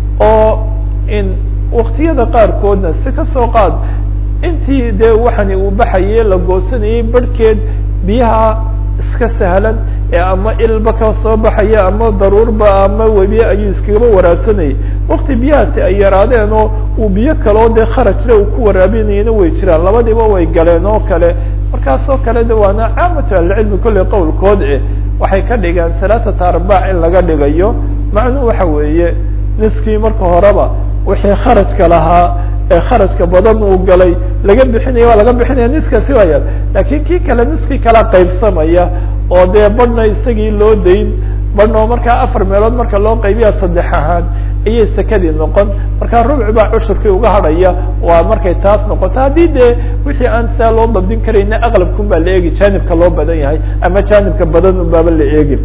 oo in waktiyada qaarkoodna si kasoo qaad intii dee waxani uu baxaye la goosanayay barhkeed biyaha iska sahlan ee ama ilba ka soo baxaya ama daruurba ama webi ayuu iskagaba waraabsanayay wakti biyahaasi ay yaraadeen oo uu biyo kaleo dee kharajle uu ku waraabinayana way jiraan labadiiba way galeen oo kale markaasoo kale de waana caamatu ahlicilmi kolley qowlkood eh waxay ka dhigeen halaaثata arbaac in laga dhigayo macnuhu waxa weeye niskii marka horeba wixii kharajka lahaa ee kharajka badan uu galay laga bixinaya waa laga bixinaya niskaasi waaya lakin kii kale niskii kala qaybsamaya oo dee badhna isagii loo dayn badhna oo markaa afar meelood marka loo qaybiya saddex ahaan ayay sekadii noqon markaa rubci baa cushurkii uga hadhaya waa markay taas noqoto haddii dee wixii aan saa loo dabdin karayna aqlabkun baa la eegi jaanibka loo badan yahay ama jaanibka badan un baaba la eegi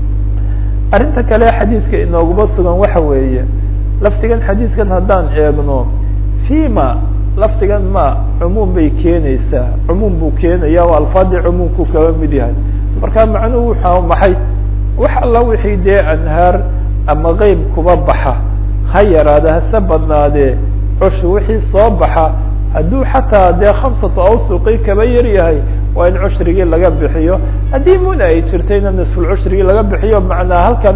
arrinta kale xadiidka inooguma sugan waxa weeye laftigan xadiidkan haddaan eegno fima laftigan ma cumuum bay keenaysaa cumuum buu keenaya o alfaadii cumuumku kaba mid yahay marka macnuhu wuxua maxay wax alla wixii dee anhaar ama qeyb kuba baxa ha yaraada hase badnaadee cushi wixii soo baxa hadduu xataa dee khamsatu awsuqi kaba yar yahay waa in cushrigii laga bixiyo haddii muna ay jirtayna nisfulcushrigii laga bixiyo macnaa halkan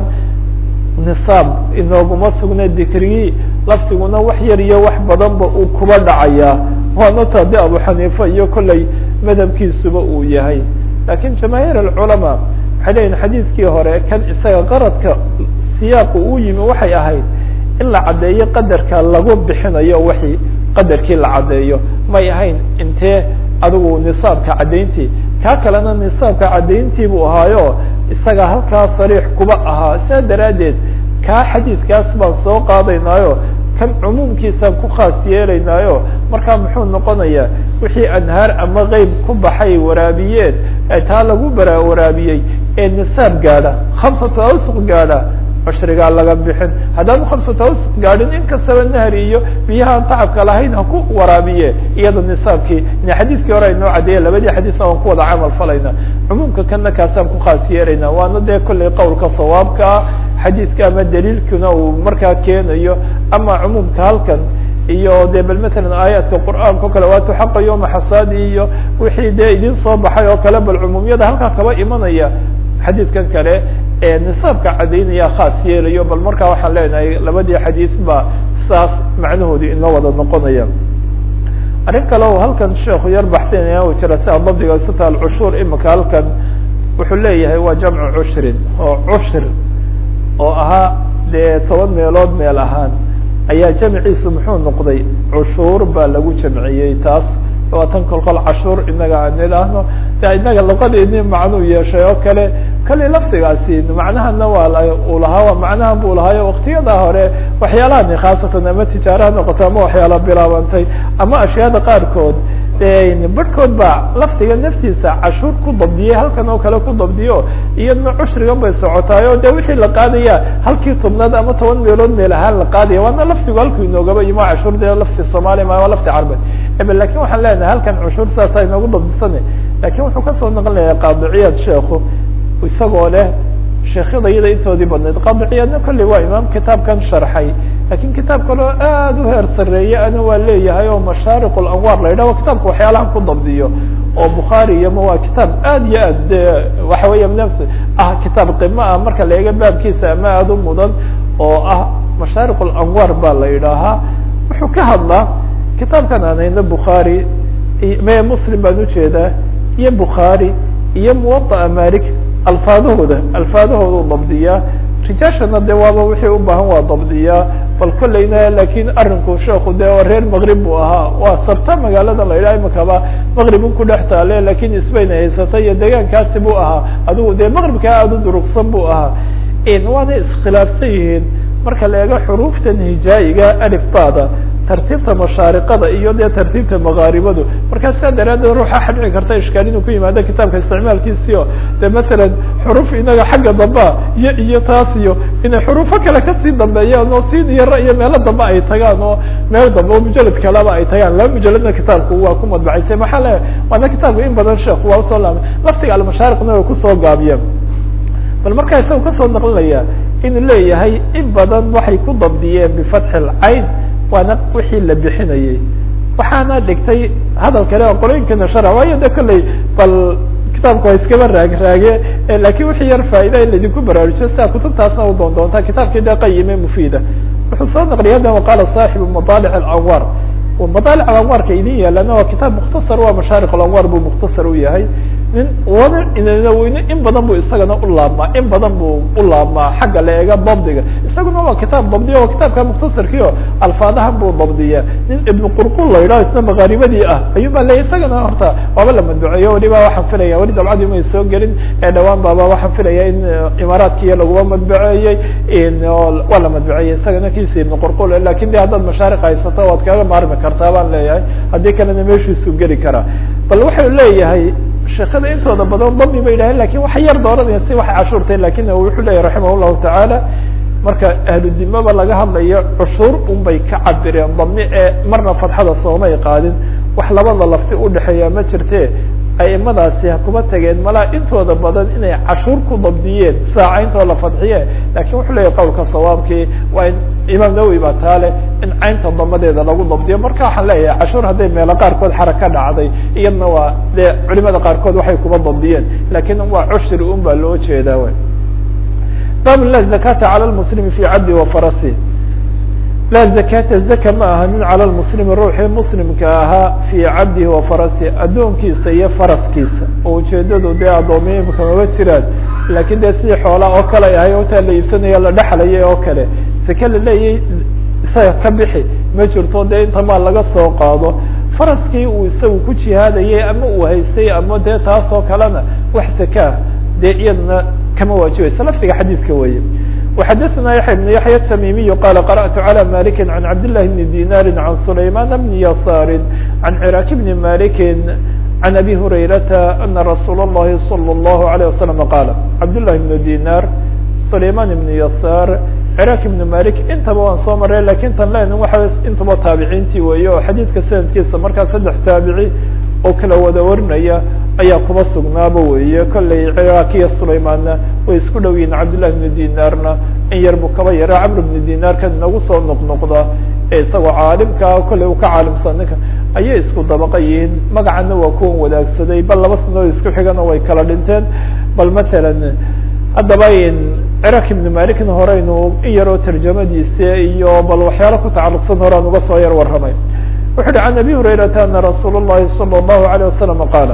nisaab inooguma sugna dikrigii lafdiguna wax yar iyo wax badanba uu kuba dhacayaa waana taa de abu xaniifa iyo kolley madhabkiisuba uu yahay lakin jamaahiir alculamaa waxay leyihin xadiidkii hore kan isaga qaradka siyaaqu uu yimi waxay ahayd in la caddeeyo qadarka lagu bixinayo wixii qadarkii la caddeeyo may ahayn intee adigu nisaabka caddayntii kaa kalena nisaabka caddayntii buu ahaayo isaga halkaa sariix kuba ahaa sidaa daraaddeed kaa xadiidkaas baan soo qaadaynaayo kan cumuumkiisaan ku khaas yeelaynaayo markaa muxuu noqonayaa wixii anhaar ama qeyb ku baxay waraabiyeen ee taa lagu bara waraabiyey ee nisaab gaadha khamsatu awsuq gaadha cushrigaa laga bixin haddaanu khamsatu awsuq gaadhin in kastaba nahri iyo biyahaan tacabka lahayn ha ku waraabiye iyada nisaabkii ine xadiidkii hore aynoo caddeeye labadii xadiisna waan ku wada camal falayna cumuumka kana kaasaan ku khaas yeelayna waana dee kollay qowlka sawaabka ah xadiidka ama daliilkuna uu markaa keenayo ama cumuumka halkan iyo de bal matalan aayaadka qur'aanka o kale waatu xaqa yoma xasaadi iyo wixii dee idin soo baxay oo kale bal cumuumiyada halkaa kaba imanaya xadiidkan kale ee nisaabka caddaynaya khaas yeelayo bal markaa waxaan leenahay labadii xadiis ba saas macnahoodi inoo wada noqonaya arrin kale o halkan sheekhu yar baxsinaya u jira sia dabdiga sita alcushuur imika halkan wuxuu leeyahay waa jamcu cushrin oo cushir oo ahaa dee toban meelood meel ahaan ayaa jamciisu muxuu noqday cushuur baa lagu jamciyey taas waa tan kolkol cashuur inaga aan idhaahno de inaga luqadeeni macnuu yeeshay oo kale kale lafdigaasi macnahana waa uu lahaa waa macnahan buu lahaayo waktiyada hore waxyaalahani khaasatan ama tijaaraha noqoto ama waxyaala bilaabantay ama ashyaada qaarkood barhkood baa lafdiga naftiisa cashuur ku dabdiyey halkan oo kale ku dabdiyo iyadna cushrigan bay socotaay o de wixii la qaadaya halkii tobnaad ama toban meelood meel ahaan la qaadaya waana lafdigu halku inoogaba yimo cashuur de lafti soomaaliya ma waa lafti carbeed lakin waxaan leenahay halkan cushuur saasa inoogu dabdisana lakin wuxuu kasoo naqlinaya qaadiciyaad sheekhu isagoo leh sheekhyada iyada intoodii badnayd qaadiciyaadna kolley waa imaam kitaabkan sharxay lakin kitaab kaleo aad u heer sareeye ana waa leeyahay oo mashaariq lanwaar la yidhah kitaabka waxyaalahan ku dabdiyo oo bukhaari iyoma waa kitaab aad iyo aad de waxa weya nafs ah kitaab qimo ah marka la eega baabkiisa ama aada u mudan oo ah mashaariq lanwaar baa la yidhaahaa wuxuu ka hadlaa kitaabkan aan hayno bukhaari me muslim baan ujeedaa iyo bukhaari iyo muwaطa'a malik alfaadahooda alfaadahooda u dabdiyaa rijaashana de waaba wixii u baahan waa dabdiyaa bal kolleyna lakin arinku sheeku de reer maqrib buu ahaa waa sabta magaalada la yidhaha imakaba maqribun ku dhex taale lakin isbayna haysata iyo deegaankaasi buu ahaa adigu de maqribkaa aada u durugsan buu ahaa waana iskhilaafsan yihiin marka la eego xuruuftan hijaayiga alif bada tartiibta mashaariqada iyo dee tartiibta makaaribadu markaa sidaa daraaddeed ruuxa xadhici karta ishkaal inuu ku yimaado kitaabka isticmaalkiisio de masalan xuruf inaga xagga dambea iyo iyo taas iyo inay xurufo kale kasii dambeeyaan oo siin iyo ra iyo meelo dambe ay tagaan oo meel dambe oo mujalad kaleba ay tagaan laba mujaladna kitaabku waa ku madbacaysay maxaa le waana kitaabku in badan sheekh waa usoo laabay laftiga almashaariqna way kusoo gaabiyeen bal markaa isaga kasoo naqlinaya inuu leeyahay in badan waxay ku dabdiyeen bifatxi lcayn waana wixii la bixinayey waxaana dhigtay hadal kale oo qolooyinkana shara waayo de kolley bal kitaabka waa iskaba raag raage lakin wixii yar faa'ida in laydinku baraarujiyo sidaa kutubtaasna u doon doontaa kitaabkii de qayime mufiida wuxuu soo naqliyay hadda waqaala saaxibu madaalic alanwaar madaalic alanwaarka idin yaalana waa kitaab mukhtasar waa mashaariq alanwaar buu mukhtasar u yahay nin wana inaweyne in badan bu isagana u laabmaa in badan buu u laabmaa xagga la eega dabdiga isaguna waa kitaab dabdiya waa kitaabka mukhtasarkiio alfaadahan buu dabdiya nin ibnu qurqul la yidhaho isna makaaribadii ah ayuu ba leya isagana horta waaba la madbuceeyo weliba waxaan filaya weli dabcadii may soo gelin ee dhawaan baaba waxaan filaya in imaaraadkiiyo laguma madbuceeyey waa la madbuceeyey isagana kiisa ibnu qurqul lakin de haddaad mashaariq haysato waad kaga maarmi kartaa baan leeyahay haddii kalena meeshiisu geli karaa bal wuxuu leeyahay sheekada intooda badan dami ba yidhahen lakin waxay yar dooranaya si waxay cashuurtay lakin wuxuu leyahy raximah llahu tacaala marka ahludimaba laga hadlayo cushuur un bay ka cabireen dami ee marna fadxada soomay qaadin wax labada lafti udhexeeya ma jirte aimadaasi ha kuba tageen malaa intooda badan inay cashuur ku dabdiyeen saacayntoo la fadxiye lakin wuxuu leeyahy qowlka sawaabkii waa in imaam nawowi baa taale in caynta damadeeda lagu dabdiyo marka waxaan leeyahay cashuur hadday meelo qaarkood xaraka dhacday iyadna waa dee culimada qaarkood waxay kuba dabdiyeen lakin waa cushri un baa loo jeedaa w bab la zakata calى lmuslimi fi cabdi wa farasi laa zakata zaka ma ahanin calى lmuslimi ruuxii muslimka ahaa fii cabdihi wa farasi addoonkiisa iyo faraskiisa oo ujeedadu dee addoomiya imika maba jiraan lakin dee sidii xoolaa oo kale ahay otaa la iibsanaya la dhexlayay oo kale sake la leeyay isaga ka bixi ma jirto dee inta maa laga soo qaado faraskii uu isagu ku jihaadayay ama uu haystay ama dee taas oo kalena wax sakaa dee iyadana kama waajibaysa lafdiga xadiidka weeye وxadثna yaحya بن yaحyى التmimiي qال قرأت عlى مالك عن cabd للh بن ديناr عن سليمان بن يسار عن cراk بن مالك عن أbي هريرة أن رsuuل اللhi صلى الله عليه وسلم qاaل cabd للh بن ديناr سليمان بن يسار cراk بن مالك intaba waan soo maray lakin tan len waa intaba taabiciintii weeye oo xadiidka sanadkiisa markaa saddex taabici oo kala wada warinaya ayaa kuba sugnaaba weeye kollay ciraakiya sulaymaanna way isku dhow yihin cabdالlahi بن dinaarna in yar bu kaba yara camr بن dinaarkan inagu soo noqnoqda ee isagoo caalimkaa kollay uu ka caalimsan ninka ayay isku dabaqa yihiin magacana waa kuwan wadaagsaday bal laba sanoo isku xigana way kala dhinteen bal matalan haddaba ciraak ibn malikna horeynu in yaroo tarjamadiisa iyo bal waxyaalo ku tacaluqsan horaan uga soo yar warramay wuxu uhi can abi hurayrata ana rasuul الlahi salى الlahu عalيه wasalam qaala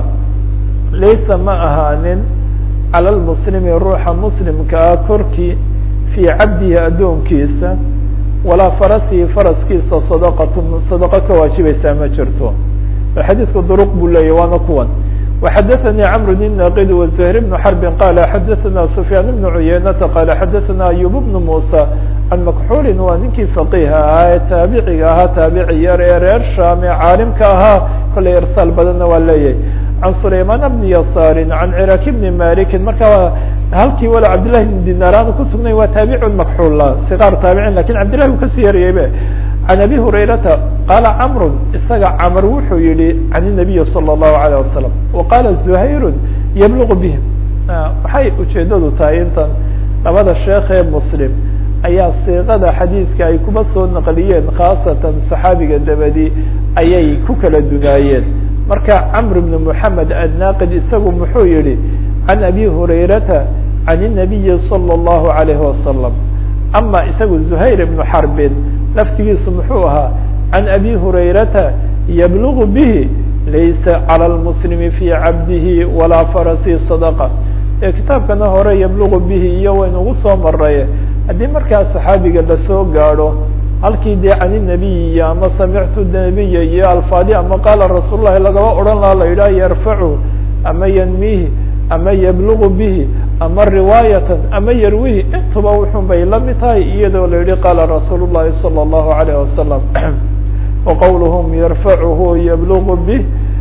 laysa ma ahaanin calى lmuslimi ruuxa muslimkaa korkii fii cabdihi addoonkiisa walaa farasihi faraskiisa sadaqatun sadaqo ka waajibaysaa ma jirto xadiidku duruq buu leeyahy waana kuwan وxadثnي cمر بن ناqd وزهير بن حرب qال xadثna سفyاn بن عuyeynةa qال xadثna أyوب بن موسى عن مكxuل waa ninkii فقيه ahaa ee taabiciga ahaa taabici yar ee reer sham ee caalimka ahaa kolay irsaal badanna waa leeyahay عan سulayman بن يasاr عan cراk بن مالك marka halkii wala cabdاللahi بن dinar aanu kusugnay waa taabic مكxuل صغاar taabicin lakin cabdillahi u kasii yaraybe عن أbي هريرةa qاla cمر isaga cمر wuxuu yihi عن النبي صلى الله عليه وسلم وqاla زهayر يبلغ bه waxay ujeedadu tahay intan labada sheekh ee msلم ayaa siiqada xadiidka ay kuba soo naqliyeen khaasatan صaxaabiga dabadi ayay ku kala dunaayeen marka cمر بن محamed الناqد isagu muxuu yihi عن أbي هريرةa عن النبي صلى الله عليه وسلم ama isagu زهayر بن حرب laftigiisu muxuu ahaa عan أbي هurayrata yblغ bه laysa عlى الmسلم في cabdihi walaa farasi صدقة ee kitaabkana hore yblغ bihi iyo waynugu soo maray haddii markaa صaxaabiga lasoo gaadho halkii dee can النabiy iyo ama samictu nabiya iyo alfaadi ama qaala rasuul الlahi lagaba odhan laha la yidhah yarfacu ama ynmihi ama yblغ bihi ama riwaayatan ama yarwihi intuba wuxun bay la mid tahay iyadoo la yihi qaala rasuul الlahi salى الlahu عalيه wasalam waqowluhm yarfacuhu yblغ bih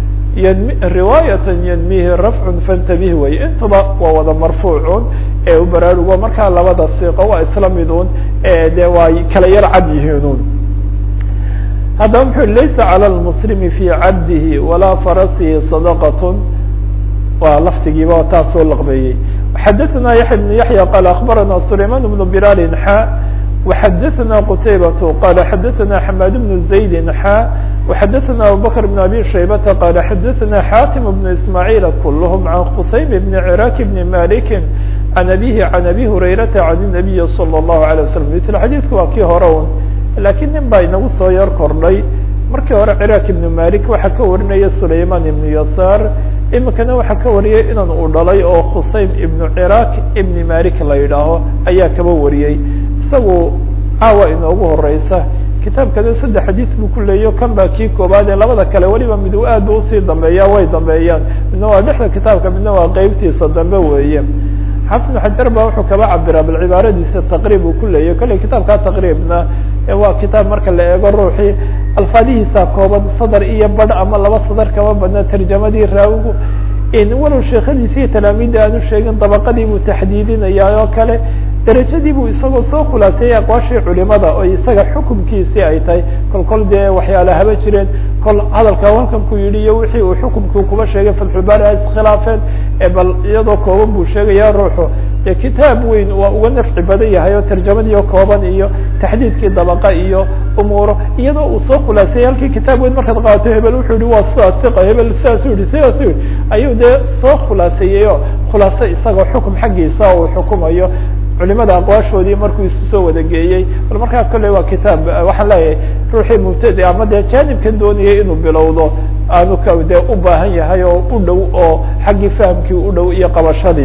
riwaayatan ynmihi rafcu fantabih wey intuba waa wada marfuucun ee u baraarugo markaa labada siiqo waa isla midun de waa kala yar cad yihiinun haddaba muxu laysa calى lmuslimi fi cabdihi walaa farasihi صadaqat waa laftigiiba taa soo laqbeeyey xadثna yaحya بن yaحyى qال aخbarana سulayman بن بlal xا وxadثna qتaybaة qال xadثna حmاd بن زayd xا وxadثna abubكر بن abي شhaybةa qال xadثna xاtم بن ismاعيل kulhm عan qsaym بن cراk بن mالك عan abيه عan abي هurayرaةa عan النaبي صلى الله عليه وسلم ml xadيثku waa kii hore un lakin nin baa inagu soo yar kordhay markii hore cراk بن mالك waxaa ka warinaya سulayman بن يasاr imikana waxaa ka wariyay inan uu dhalay oo khusaym ibnu ciraaq ibni malik la yidhaaho ayaa kaba wariyey isagu caawa inoogu horeysa kitaabkana saddex xadiid buu ku leeyo kan baa kii koobaad ee labada kale weliba mid u aad ba usii dambeeya way dambeeyaan midna waa dhexda kitaabka midna waa qeybtiisa dambe weeye xafid xajar ba wuxuu kaba cabiraa bal cibaaradiisa taqriib uu ku leeyahy kolley kitaabkaa taqriibna waa kitaab marka la eego ruuxii alfaadihiisa kooban sadar iyo badh ama laba sadar kama badna tarjamadii raawigu walow sheekadiisa iyo talaamiidda aanu sheegin dabaqadii buu taxdiidinaya oo kale derajadii buu isagoo soo khulaaseeyey aqwaashii culimada oo isaga xukumkiisii ay tahay kol kol dee waxyaala haba jireen kol hadalka halkan ku yidhi iyo wixii uu xukumkii kuba sheegay fatxulbaari ay iskhilaafeen bal iyadoo kooban buu sheegaya ruuxu dee kitaab weyn waa uga nafci badan yahay oo tarjamadiio kooban iyo taxdiidkii dabaqa iyo umuuro iyadoo uu soo khulaaseeyey halkii kitaab weyn markaad qaato hebel wuxuu yihi waa sidaas iqa hebel sidaasuu yihi sidaasuu yihi ayuu dee soo khulaaseeyey oo khulaaso isagoo xukum xaggiisa uu xukumayo culimada aqwaashoodii markuu isu soo wada geeyey bal markaa kolley waa kitaab waxaan leeyahay ruuxii mubtadi ama dee jaanibkan doonayay inuu bilowdo aanu ka dee u baahan yahay oo u dhow oo xaggii fahamkii u dhow iyo qabashadii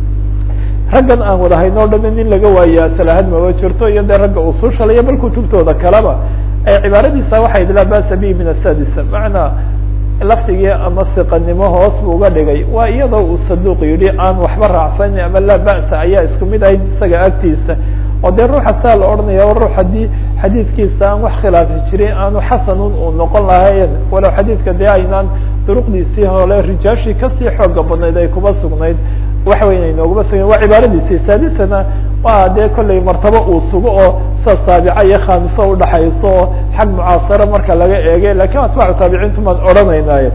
raggan aan wada haynoo dhami nin laga waayaa salahad maba jirto iyo dee ragga usushalayo bal kutubtooda kaleba cibaaradiisa waxay laa basa bihi min asadisa macnaa lafdigii ama siqanimo hoos buu uga dhigay waa iyadoo uu saduuq yidhi aan waxba raacsanin ama laa ba'sa ayaa isku mid ahayd isaga agtiisa oo dee ruuxa saa la odhanaya ruux haddii xadiidkiisa aan wax khilaafi jirin aanu xasanun uu noqon lahayn walow xadiidka dee aynaan duruqdiisii hole rijaashii kasii xooga badnayd ay kuba sugnayd waxa weyn aynooguma sugnayd waa cibaaradiisii saadisana waa dee kollay martabo uu sugo oo sida saabica iyo khaamiso udhaxayso oo xag mucaasaro marka laga eegay lakin atbaacu taabiciintu maan odhanaynayo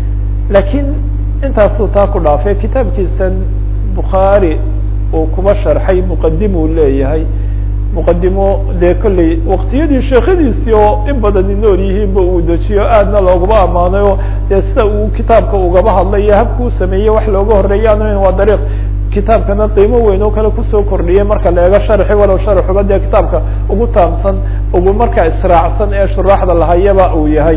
lakiin intaasuu taa ku dhaafay kitaabkiisan bukhaari uu kuba sharxay muqadimuu leeyahay muqadimo dee kolley waktiyadii sheekhadiisii oo in badani nool yihiinba uu dejiyo aadna loogaba ammaanay oo dee sida uu kitaabka ugaba hadlay iyo habka u sameeyey wax looga horreeya an waa dariiq kitaabkana qiimo weyn oo kale kusoo kordhiyay marka la eego sharxi walow sharxuba dee kitaabka ugu taamsan ugu markaa israacsan ee shuraaxda lahayaba uu yahay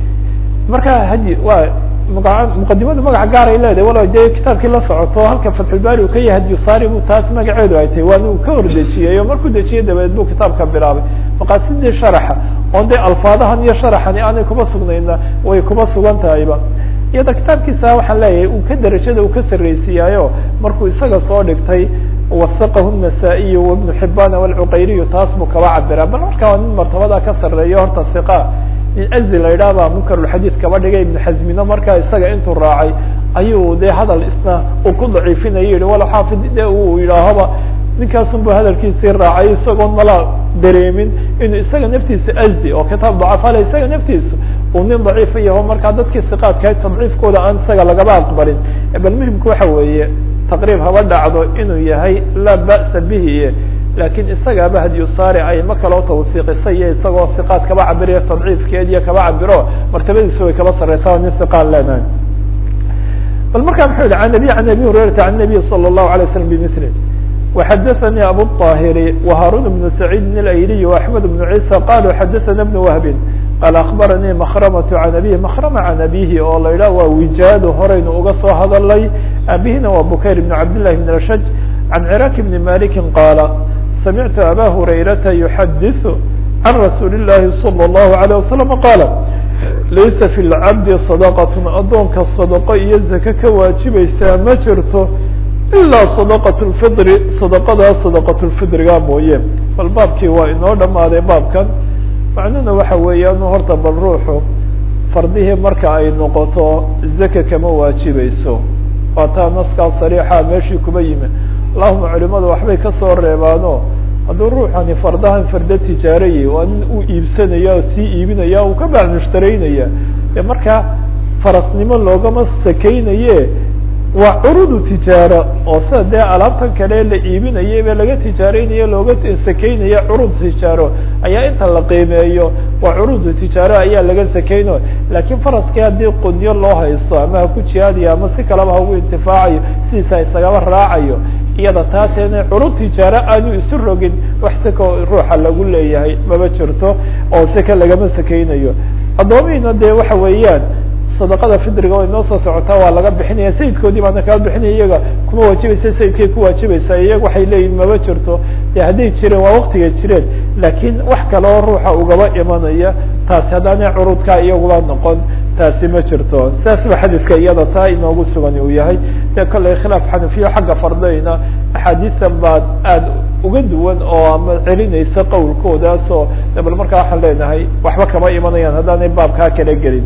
marka hadi waa maa muqadimadu magaca gaaray leedahay walow dee kitaabkii la socoto halka fatxulbaari uu ka yahay hadiyusaari bu taas magaceedu ay tahay waana uu ka hordejiyey oo markuu dejiyey dabadeed buu kitaabka bilaabay maqaasidii sharaxa oon dee alfaadahan iyo sharaxani aanay kuba sugnayna way kuba sugan tahayba iyada kitaabkiisa waxaan leeyahay uu ka derajada uu ka sarreysiiyaayo markuu isaga soo dhigtay wasaqahu النasaa-iy وibnu xibaan wاlcuqayriyu taas buu kaba cabiraa bal markaa waa nin martabada ka sarreeyo horta iqa nin azi la yidhaah baa munkarulxadiid kaba dhigay ibnu xazmino markaa isaga intuu raacay ayuu dee hadal isna uu ku daciifinaya yihi wala xaafid de uu yidhaahoba ninkaasun bu hadalkiisii raacay isagoon mala dareemin inuu isaga naftiisa azi oo kitaab dacafale isaga naftiisa uu nin daciifa yaho markaa dadkii siqaadka tadciifkooda aan isaga lagaba aqbalin bal muhimka waxa weeye taqriib haba dhacdo inuu yahay laa ba'sa bihi lakin isagaaba hadiyusaari ayma kaloo tawsiiqisa iyo isagoo siqaad kaba cabiriyo tadciifkeed iyo kaba cabiro martabadiisa way kaba sareysa nin siqaan leenahay bal markaa muxuu yihi an abi an abi hurayrata an nabiy salى الlahu alay slam bmili وxadaثnي abu الطاhiri وhaarun بن سacيid اأyliي وaحmed بن عيسى qalوا xadaثna بن وهbi qal aخbaranii mkrmة عan abيه mkrmة عan abihi oo la yidhah waa wijaado horeynu uga soo hadalay abihina waa bukayr بن cabd لlahi بن rashaj عan cراk بn maliki qaala samictu aba hurayrata yuxadiث can rasuuli الlahi salى الlahu عalيه wasalam qaala laysa fi اlcabdi صadaqaة adoonka sadaqo iyo zake ka waajibaysaa ma jirto ilaa sadaqaة اlfidri sadaqadaa sadaqaة lfidriga mooye bal baabkii waa inoo dhamaaday baabkan macnuhuna waxa weeyaan horta bal ruuxu fardihii marka ay noqoto zaka kama waajibayso waa taa naskaa sariixa meeshii kuba yimi allahuma culimadu waxbay kasoo reebaano hadduu ruuxani fardahan farda tijaarayay waa nin uu iibsanaya oo sii iibinaya uu ka bacmushtareynaya ee markaa farasnimo loogama sakeynaye waa curudu tijaaro oo sida dee alaabtan kale la iibinayay be laga tijaareynayo looga sakeynaya curud tijaaro ayaa inta la qiimeeyo waa curudu tijaaro ayaa laga sakeyno lakiin faraskii haddii qunyo loo haysto ama ha ku jihaadayo ama si kaleba ha ugu intifaacayo sidiisa isagaba raacayo iyada taaseena curud tijaaro aanu isu rogin wax seka ruuxa lagu leeyahay maba jirto oo seka lagama sakeynayo addoomihiina dee waxa weeyaan sadaqada fidriga way noo soo socotaa waa laga bixinaya sayidkoodii baana kala bixinaya iyaga kuma waajibaysa sayidkay ku waajibaysaa iyaga waxay leeyihin maba jirto de hadday jireen waa waktiga jireen lakiin wax kaleo ruuxa ugaba imanaya taasi haddaana curudkaa iyaguba noqon taasi ma jirto saas ba xadiidka iyada taa inoogu sugan uu yahay dee kollay khilaaf xanafiyo xagga fardayna axaadiisan baad aada uga duwan oo ama celinaysa qowlkoodaas oo bal markaa waxaan leenahay waxba kama imanayaan haddaanay baabkaa kala gelin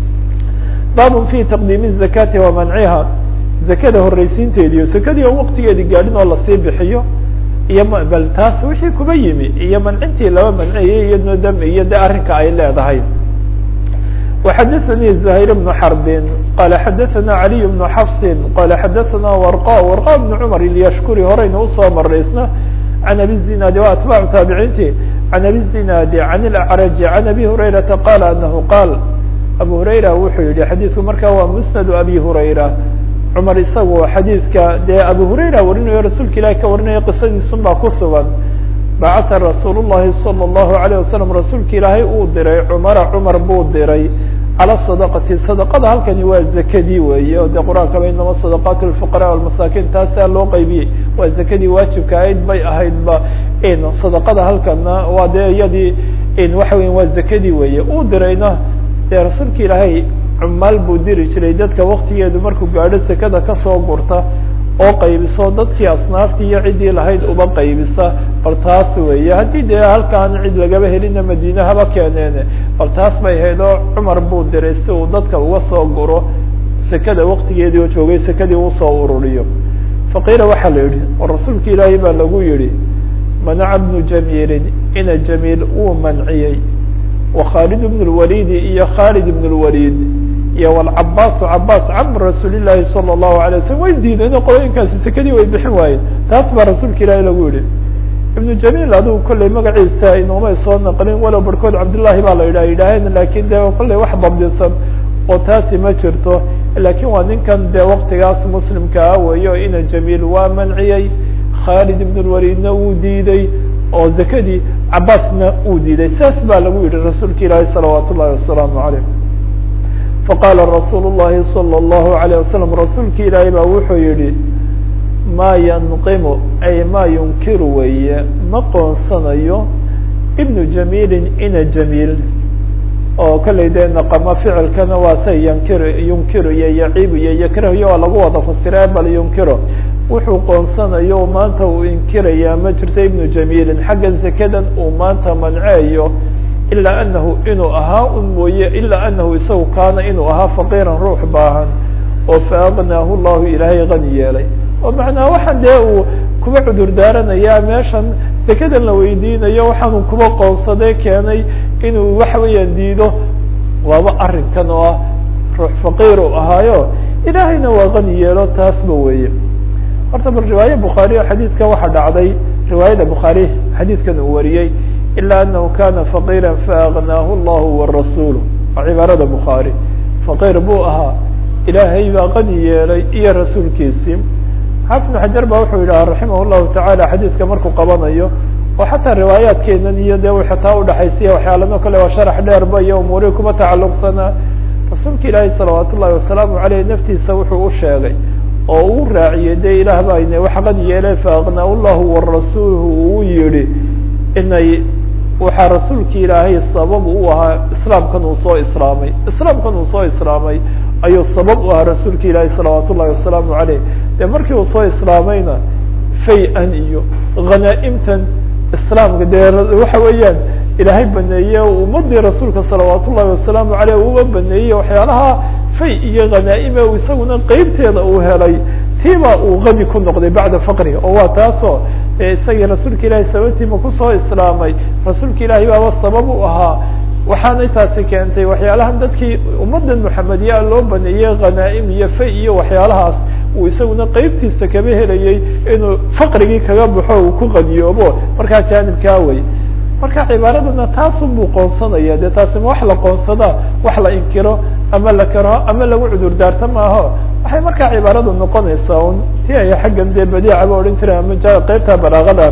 baab fi taqdiim الzakati wa manciha zakada horeysiinteediyo zakadii oo waktigeedi gaadhin oo lasii bixiyo iyo bal taas wixii kuba yimi iyo mancintii laba manciyay iyadna dam iyo de arrinka ay leedahay وxadثnي زhayر بن حرب qال xadثna علي بن xفص qال xadثna ورقا ورقا بن cمر الyshkuri horeyna usoo maraysna عن أbي الزناad wa أتباع تaaبعinti عن أbي الزناad عن الأعرج عن أbي هريرةa qال أنه qاal أbو هريرة wuxuu yihi xadيثku marka waa مسند أbي هريرة cمar isagu xadيثka dee أbو هريرة warinayo rasuulka ilahi ka warinaya qisadiisun baa ku sugan bacata rasuul الlahi salى الlahu عalيه wasalam rasuulka ilaahay uu diray cumara cumar buu diray calى sadaqati sadaqada halkani waa zakadii weeye o de qur-aankaba inama sadaqaat lfuqara walmasaakiin taasaa loo qaybiyey waa zakadii waajibka ahayd bay ahaydba sadaqada halkana waa dee iyadii waxa weya waa zakadii weeye uu dirayna dee rasuulka ilaahay cumaal buu diri jiray dadka waktigeedu markuu gaadho zakada kasoo gurta oo qaybiso dadkii asnaaftii iyo ciddii lahayd uba qaybisa bal taas weeye haddii dee halkaan cid lagaba helina madiine haba keeneene bal taas bay ahayd oo cumar buu diray si uu dadka uga soo guro sekada waktigeedii oo joogay sekadii usoo ururiyo faqiila waxaa la yidhi oo rasuulka ilaahay baa lagu yihi manaca bnu jamiilin ina jamiil uu manciyey wa khaalid bn lwalidi iyo khaalid ibn lwalid iyo wlcabaasu cabaas cam rasuuli llaahi salى الlahu alay waslm way diideen oo qolooyinkaasi sekadii way bixin waayeen taas baa rasuulka ilaahi lagu yihi ibnu jamiil adigu kolley magaciisa inoomay soo naqlin walow barhkood cabdullahi baa la yidhah yidhaaheen lakin de kolley wax dabdinsan oo taasi ma jirto lakin waa ninkan dee waktigaas muslimka ah weeye o ina jamiil waa manciyey khaalid ibn lwalidna wuu diiday oo zakadii cabaasna uu diiday saas baa lagu yihi rasuulka ilaahi salawaat ullahi wasalaamu aleyh faqaala rasuul الlahi salى الlahu عalيه wasalam rasuulka ilaahay baa wuxuu yihi maa yanqimu ay maa yunkiru weeye ma qoonsanayo ibnu jamiilin ina jamiil oo kolley dee naqama ficilkana waa say yankir yunkiru iyo yaciibu iyo yakrahiyo waa lagu wada fasira bal yunkiro wuxuu qoonsanayo maanta uu inkirayaa ma jirto ibnu jamiilin xagga zakadan uu maanta manceeyo ilaa anahu inuu ahaa un mooye ilaa anahu isagu kaana inuu ahaa faqiiran ruux baahan oo faaqnaahu llahu ilaahay qani yeelay oo macnaha waxaan dee uu kuba cudur daaranayaa meeshan sekadan la weydiinayo waxaanu kuba qoonsaday keenay inuu waxa weeyaan diido waaba arrinkan oo ah ruux faqiir uu ahaayo ilaahayna waa qani yeelo taasba weeye horta bal riwaaye bukhaari xadiidka waxaa dhacday riwaayada bukhaari xadiidkan uu wariyey ilا أنه kana فقيrا faأغنaaه الlah والرasuل waa cibaarada bخaarي فقيr buu ahaa ilaahay baa qani yeelay iyo rasuulkiisii xaفiظ بن xajar ba wuxuu yidhaha raximah الlahu taعalى xadiidka markuu qabanayo oo xataa riwaayaadkeenan iyo de xitaa udhaxaysiya waxyaalano kale waa sharax dheerba iyo umuurihi kuma tacaluqsanaa rasuulka ilaahi salawaat ullahi wasalaamu aleyh naftiisa wuxuu u sheegay oo uu raaciyey de ilaah baa ine wax qani yeelay faأغنaa الlahu وarasuulhu uu yihi inay waxaa rasuulki ilaahay sabab u ahaa islaamkan uu soo islaamay islaamkan uu soo islaamay ayuu sabab u ahaa rasuulka ilaahay salawaat ullahi wasalaamu aleyh dee markii uu soo islaamayna fay-an iyo hanaa-imtan islaamka dee waxa weeyaan ilaahay baneeye ummadii rasuulka salawaat ullahi wasalaamu aleyh uba baneeyey waxyaalaha fay iyo hanaa-ime isaguna qeybteeda uu helay tiibaa uu qani ku noqday bacda faqrihi oo waa taasoo isagii rasuulka ilahi sababtiima kusoo islaamay rasuulka ilaahay baaba sabab u ahaa waxaanay taasi keentay waxyaalahan dadkii ummadan muxamediyaa loo baneeyey hanaa-im iyo fay iyo waxyaalahaas uu isaguna qeybtiisa kaba helayey inuu faqrigii kaga baxo uu ku qadiyoobo markaa jaanibkaa wey marka cibaaradana taasun buu qoonsanaya dee taasi ma wax la qoonsadaa wax la inkiro ama la karo ama lagu cudur daarto maaho waxay markaa cibaaradu noqonaysaa un ti ay xaggan dee badiica ba odhan jireen ama qeybta balaaqada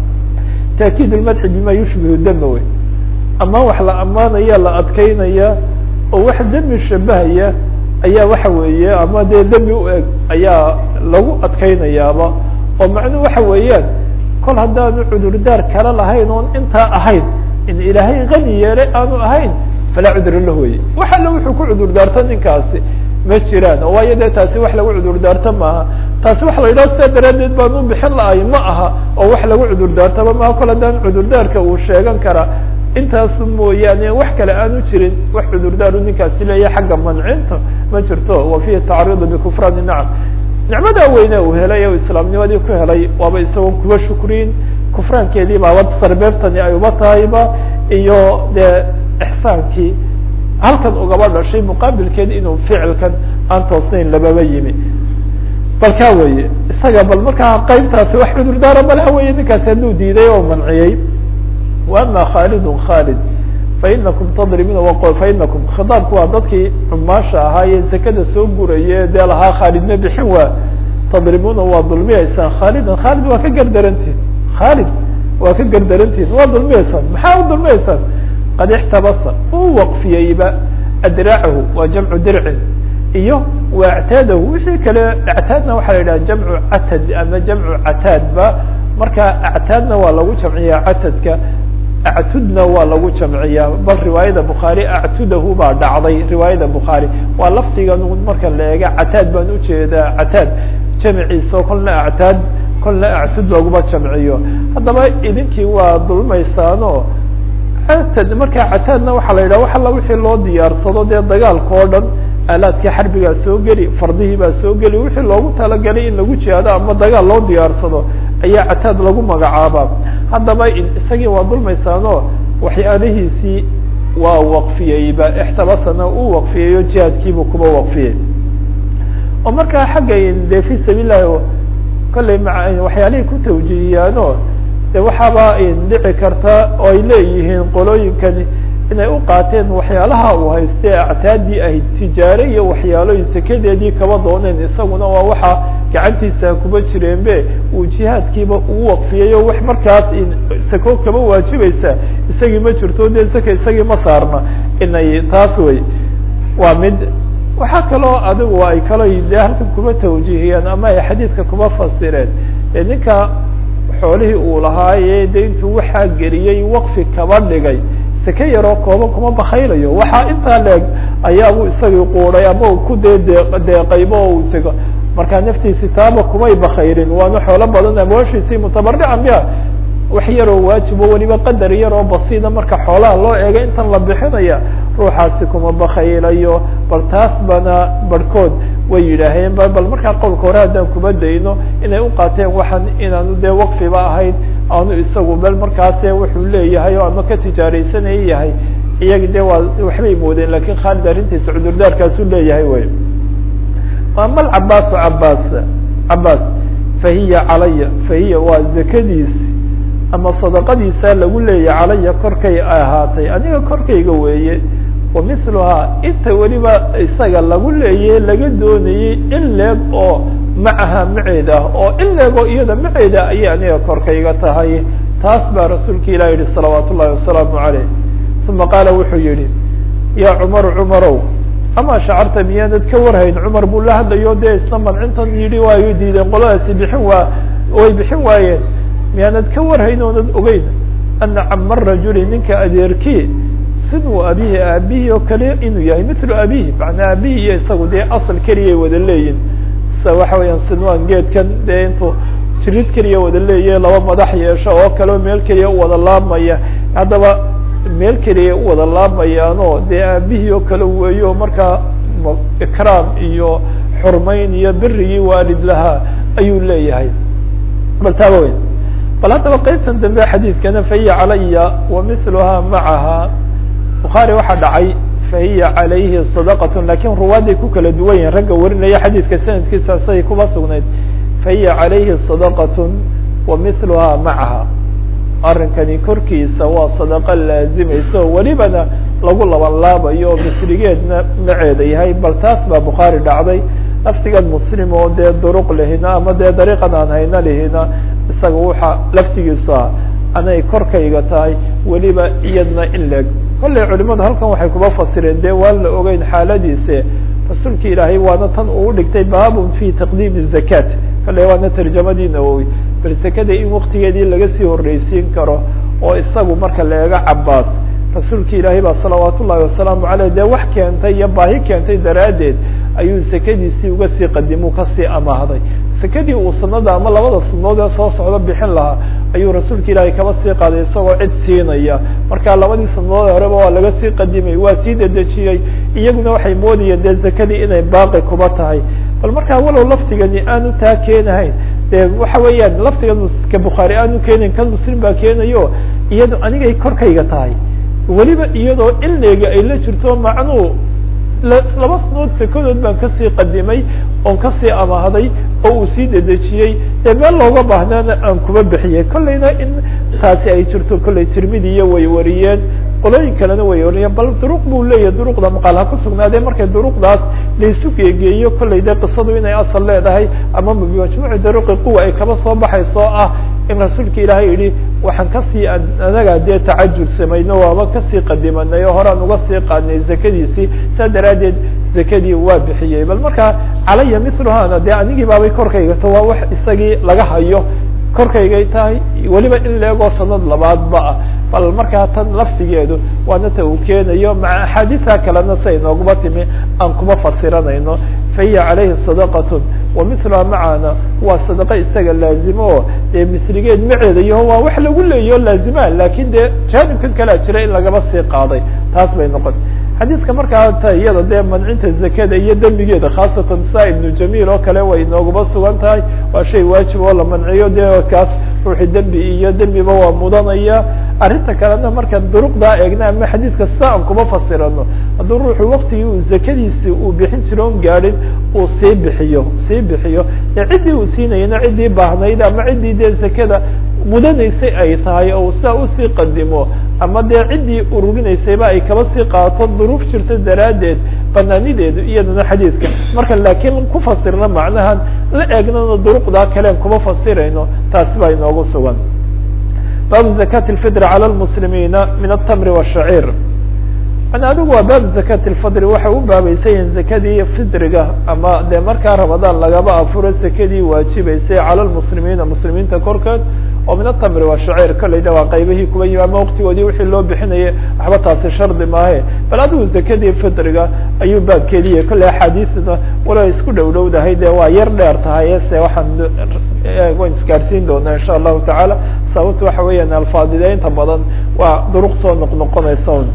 taakiid lmadxi bima yushbihu dama wey ama wax la ammaanaya la adkeynaya oo wax demi shabahaya ayaa waxa weeye ama dee demi u eg ayaa lagu adkeynayaaba oo macnuu waxa weeyaan kol haddaanu cudurdaar kala lahayn oon intaa ahayn in ilaahay qani yeelay aanu ahayn falaa cudra lah weye wax alle wuxuu ku cudur daarto ninkaasi ma jiraan oo waayo dee taasi wax lagu cudur daarto maaha taasi waxa la yidhaha sidaa daraaddeed baan u bixin la-ay ma aha oo wax lagu cudur daartaba maaha kol haddaan cudurdaarka uu sheegan karaa intaasu mooyaane wax kale aanu jirin wax cudurdaaru ninkaasi leeya xagga mancinta ma jirto wa fihi tacriidu bikufraani nacam nicmadaa weyne uu helay o islaamnimadii ku helay waaba isagoon kuba shukriyin kufraankeedii baaba sarbeebtani ay uba tahayba iyo dee ixsaankii halkan ugaba dhashay muqaabilkeed inuu ficilkan aan toosnayn lababa yimi bal kaa weye isaga bal markaa qaybtaasi wax cudurdaara malaha weye ninkaasi hadduu diiday oo manciyey wa ama khaalidun khaalid fainakum tadribuna fainakum khitaabku waa dadkii cumaasha ahaa ee zakada soo guraye dee lahaa khaalidna bixin waa tadribuna waa dulmiyeysaan khaalidan khaalid waa ka gardarantiin khaalid waa ka gardarantiin waa dulmiyeysaan maxaa u dulmiyeysaan qad ixtabasa uu waqfiyeyba adraacahu waa jamcu dircin iyo wactaadahu wixii kale actaadna waxaa la yidhaha jamcu catad ama jamcu cataadba marka actaadna waa lagu jamciyaa catadka actudna waa lagu jamciyaa bal riwaayada bukhaari actudahu baa dhacday riwaayada bukhaari waa lafdigan marka la eega cataad baan ujeedaa cataad jamciisa kolna actaad kolna actud laguma jamciyo haddaba idinkii waa dulmaysaano catad marka cataadna waxaa la yidhaha wax alla wixii loo diyaarsado dee dagaalka oo dhan aalaadkii xarbigaa soo geli fardihii baa soo geli wixii loogu talagalay in lagu jihaado ama dagaal loo diyaarsado ayaa cataad lagu magacaabaa haddaba isagii waa dulmaysaano waxyaalihiisii waa waqfiyeyba ixtabasana uu waqfiyeyo jihaadkiibuu kuba waqfiyey oo markaa xagga de fi sabiil lahi kollay ma waxyaalihii ku tawjihiyaano de waxaaba dhici karta oo ay leeyihiin qolooyinkani inay u qaateen waxyaalaha uu hayste actaadii ahayd tijaare iyo waxyaaloyin sekadeedii kaba dooneen isaguna waa waxa gacantiisa kuba jireenbe uu jihaadkiiba uu waqfiyey o wax markaas sako kaba waajibaysa isagii ma jirto de saka isagii ma saarna inay taas wey waa mid waxaa kaloo adigu ay kalo de halkan kuba tawjihiyeen ama ay xadiidka kuba fasireen e ninka xoolihii uu lahaaye de intuu waxaa geliyey waqfi kaba dhigay seke yaroo kooban kuma bakaylayo waxaa intaa leeg ayaabuu isagii quuday ama uu ku dee dee deeqaybo o isaga markaa naftiisi taaba kumay bakayrin waana xoolo badan amwaashiisii mutabarican biha wax yaroo waajibo weliba qadar yaroo basiida marka xoolaha loo eega intan la bixinaya ruuxaasi kuma bakaylayo bal taas bana barhkood way yidhaaheen ba bal markaa qowlka hore haddaan kuma dayno inay u qaateen waxaan inaanu dee waqfiba ahayn aanu isagu bel markaase wuxuu leeyahay oo ama ka tijaaraysanaya yahay iyagi de waa waxbay moodeen lakin khaalid arrintiisa cudurdaarkaasuu leeyahay wey ama alcabaasu cabaas cabaas fahiya calaya fahiya waa zakadiisi ama sadaqadiisa lagu leeyahy calaya korkay ahaatay aniga korkayga weeye wa miluhaa inta weliba isaga lagu leeyahe laga doonayey in leeg oo macaha maceed ah oo in leegoo iyada maceeda ayay aniga korkayga tahay taas baa rasuulka ilah yihi salawaat ullahi wasalaamu caleyh uma qaala wuxuu yihi ya cumaru cumarow ama shacarta miyaanad ka warhayn cumar buu la hadlayo dee isna mancintan yidhi waayo diideen qoladaasi bixin waa way bixin waayeen miyaanad ka warhayn oonad ogeyn ana cama rajuli ninka adeerkii siduu abihi aabihii oo kale inuu yahay mitlu abihi macnaa aabihii iyo isagu dee asal keliyay wada leeyihin sa waxa weeyaan sinwan geedkan dee intuu jirid keliya wada leeyahe laba madax yeesho oo kaleo meel keliya u wada laabmaya haddaba meel keliya u wada laabmayaanoo dee aabihii oo kale weeyo markaa ikraam iyo xurmayn iyo berigii waalid lahaa ayuu leeyahay bal taaba weyn bal haddaba qaybtan dambe xadiidkana fahiya calaya wa miluhaa macaha bukhaari waxaa dhacay fahiya calayhi sadaqat lakin ruwaaday ku kala duwan yihin ragga warinaya xadiidka sanadkiisa say kuba sugnayd fahiya calayhi sadaqat wa miluhaa macaha arrinkani korkiisa waa sadaqa laazimaysa oo welibana lagu laban laabayo oo misrigeedna maceeda yahay bal taas baa bukhaari dhacday laftigan muslim oo dee duruq lihina ama dee dariiqan aan hayna lihina isaga waxa laftigiisu ah anay korkayga tahay weliba iyadna in leeg kollay culimadu halkan waxay kuba fasireen dee waan la ogeyn xaaladiise rasuulka ilaahay waana tan uu dhigtay baabun fi taqdiimi zakat kolley waana tarjamadii nawowi bal zakada in waktigeedii laga sii horreysiin karo oo isagu marka la eego cabaas rasuulka ilaahay baa salawaat ullahi wasalaamu aleyh dee wax keentay iyo baahi keentay daraaddeed ayuu sakadiisii uga sii qadimu kasii amaahday sakadii uu sanada ama labada sanadood ee soo socdo bixin lahaa ayuu rasuulka ilaahay kaba sii qaaday isagoo cid siinaya marka labadii sanadood horeba waa laga sii qadimay waa sii dedejiyey iyaguna waxay moodayeen dee zakadii inay baaqi kuba tahay bal markaa walow laftigani aanu taa keenahayn de waxa weeyaan laftiga ka bukhaari aanu keenayn kan muslim baa keenayo iyado anigay korkayga tahay weliba iyadoo ileyga ay la jirto macnuu laba sanood sekadood baan kasii qadimay oon kasii amahday oo uu sii dedejiyey ee meel looga baahnaana aan kuma bixiyey kollayna in taasi ay jirto kollay tirmidiya way wariyeen qolooyin kalena way wariyeen bal duruq buu leeyahay duruqda maqaal ha ku sugnaadee markay duruqdaas laysu geegeeyo kollay de qisadu inay asal leedahay ama majmuuci duruqi quwa ay kaba soo baxayso ah in rasuulka ilaahay yihi waxaan kasii anaga dee tacajul samayno waaba kasii qadimanay oo horaan uga sii qaadnay zakadiisii saa daraaddeed zakadii waa bixiyey bal markaa calaya miluhana dee anigii baabay korkayga to waa wax isagii laga hayo korkaygay tahay weliba in leegoo sanad labaadba ah bal markaa tan laftigeedu waana ta uu keenayo maca axaadiisa kalena say nooguma timi aan kuma fasiranayno fahiya calayhi sadaqatun wa miluha macana waa sadaqa isaga laazimo o dee misligeed maceeda iyo waa wax lagu leeyaho laazima lakin dee jaanibkan kalea jira in lagaba sii qaaday taas bay noqon xadiiska markaa ta iyada dee mancinta zakada iyo dembigeeda khaasatan sa ibnu jamiil oo kale way inooguma sugan tahay waa shay waajib oo la manciyo dee kaas ruuxi dembi iyo dembiba waa mudanaya arrinta kalena markaan duruqdaa eegna ama xadiiska sida aan kuma fasirano hadduu ruuxu waktigii uu zakadiisi uu bixin jiro on gaadhin uu sii bixiyo sii bixiyo ee ciddii uu siinayana ciddii baahnayd ama ciddii dee zakada mudanaysay ay tahay oo sidaa usii qadimo ama dee ciddii ururinaysayba ay kaba sii qaato duruuf jirta daraaddeed banaanideedu iyadana xadiiska marka laakiin ku fasirna macnahan la eegnana duruqdaa kaleen kuma fasirayno taasi baa inoogu sugan baabu zakati lfidri cala lmuslimiina min atamri washaciir an adigu waa baabu zakati lfidri waxay u baabaysan yihin zakadii fidriga ama dee markaa ramadaan lagaba afuro zakadii waajibeysay cala lmuslimiina muslimiinta korkeed oo min atamri washaciir kolleyda waa qaybihii kuba yimi ama waktigoodii wixii loo bixinayay waxba taasi shardi maahe bal adigu zakadii fidriga ayuu baabkeediya kolley axaadiisna wala isku dhow dhowdahay dee waa yar dheer tahay se waxaan waan isgaarsiin doonaa insha allahu tacaala sababta waxa weeyaan alfaadideynta badan waa duruq soo noqnoqonaysa un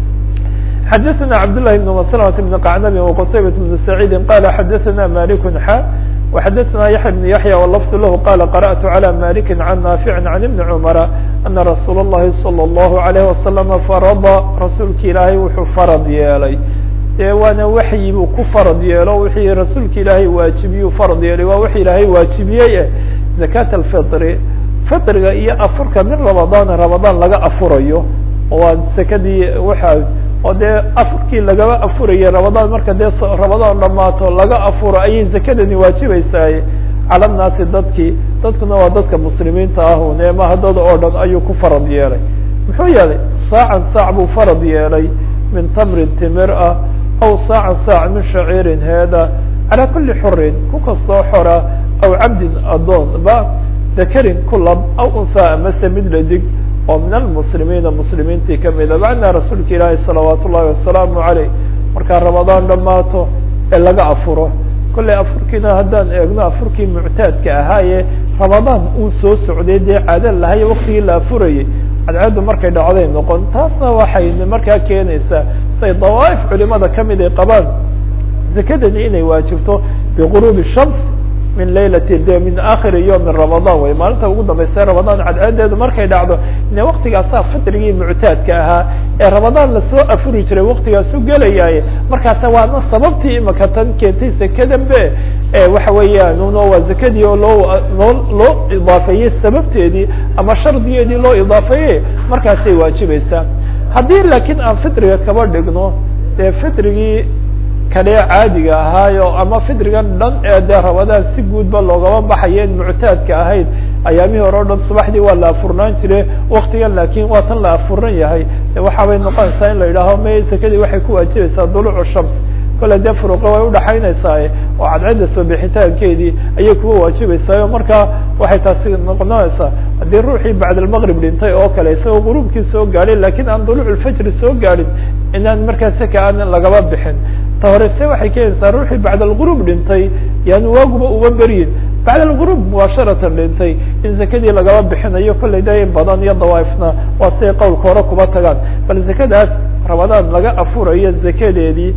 xadaثna cabdالlahi بn mslmة بn qacnab وqtaybaة بn سacيidi qala xadaثna malik xa وxadaثna yaحya بn yaحya wlfd lah qala qarأtu عlى malik can naafic can ibni cmra ana rasuul الlahi salى الlahu عalيه wasalam farada rasuulki ilaahay wuxuu farad yeelay dee waana waxyi buu ku farad yeelo wixii rasuulka ilaahay waajibiyuu farad yeelay waa wix ilaahay waajibiyey eh zakat alfitri fitriga iyo afurka min ramadaan ramadaan laga afurayo waa sakadii waxa oo dee afurkii lagaba afurayay ramadaan marka dee ramadaan dhamaato laga afuro ayay zakadani waajibaysaay cala nnaasi dadkii dadkuna waa dadka muslimiinta ah une maha dad oo dhan ayuu ku farad yeelay muxuu yeelay saacan saac buu farad yeelay min tamrin timir ah aw saacan saac min shaciirin heeda calaa kuli xurin ku kastoo xora aw cabdin adoon ba dakarin kulab aw unhaa amase mid ladig oo min almuslimiina muslimiintii kamida macnaa rasuulka ilaahi salawaat ullahi wasalaamu caleyh markaa ramadaan dhamaato ee laga afuro kolley afurkiina haddaan eegno afurkii muctaadka ahaaye ramadaan uu soo socday dee caada lahay waktigii la afurayay cadceeddu markay dhacday noqon taasna waxay markaa keenaysaa say dawaaif culimada kamid ay qabaan zakadani inay waajibto biguruubi shams min laylati de min akhiri yom ramadaan wey maalinta ugu dambaysa ramadaan cadceedeedu markay dhacdo ine waktigaasaa fitrigii muctaadka ahaa ee ramadaan lasoo afuri jiray waktigaasu gelayaaye markaasa waana sababtii imaka tan keentay sakadanbe waxa weeyaan uno waa zakadii oo loo loo loo idaafeeyey sababteedii ama shardigeedii loo idaafeeyey markaasay waajibaysaa haddii laakiin aan fitriga kaba dhigno dee fitrigii kadhee caadiga ahaayo ama fitrigan dhan ee dee ramadaan si guudba loogaba baxayo in muctaadka ahayd ayaamihii hore o dhan subaxdii waa la afurnaan jire waktigan laakin waa tan la afuran yahay waxaabay noqonaysaa in la yidhaaho may sakadii waxay ku waajibaysaa dulucu shams kole dee furuqe way udhaxaynaysaa oo cadceedda soo bixitaankeedii ayay kuwa waajibaysaa marka waxay taasi noqonaysaa haddii ruuxii bacd almaqrib dhintay oo kale isagoo guruubkii soo gaadhay lakin aan duluc lfajri soo gaadhin inaan markaa saka aan lagaba bixin ta horese waxay keenaysaa ruuxii bacd algurub dhintay yani waaguba uma beryin bacd algurub mubaasharatan dhintay in zakadii lagaba bixinayo kollay da in badan iyo dawaaifna waa siday qowlka hore kuba tagaan bal zakadaas ramadaan laga afurayo zakadeedii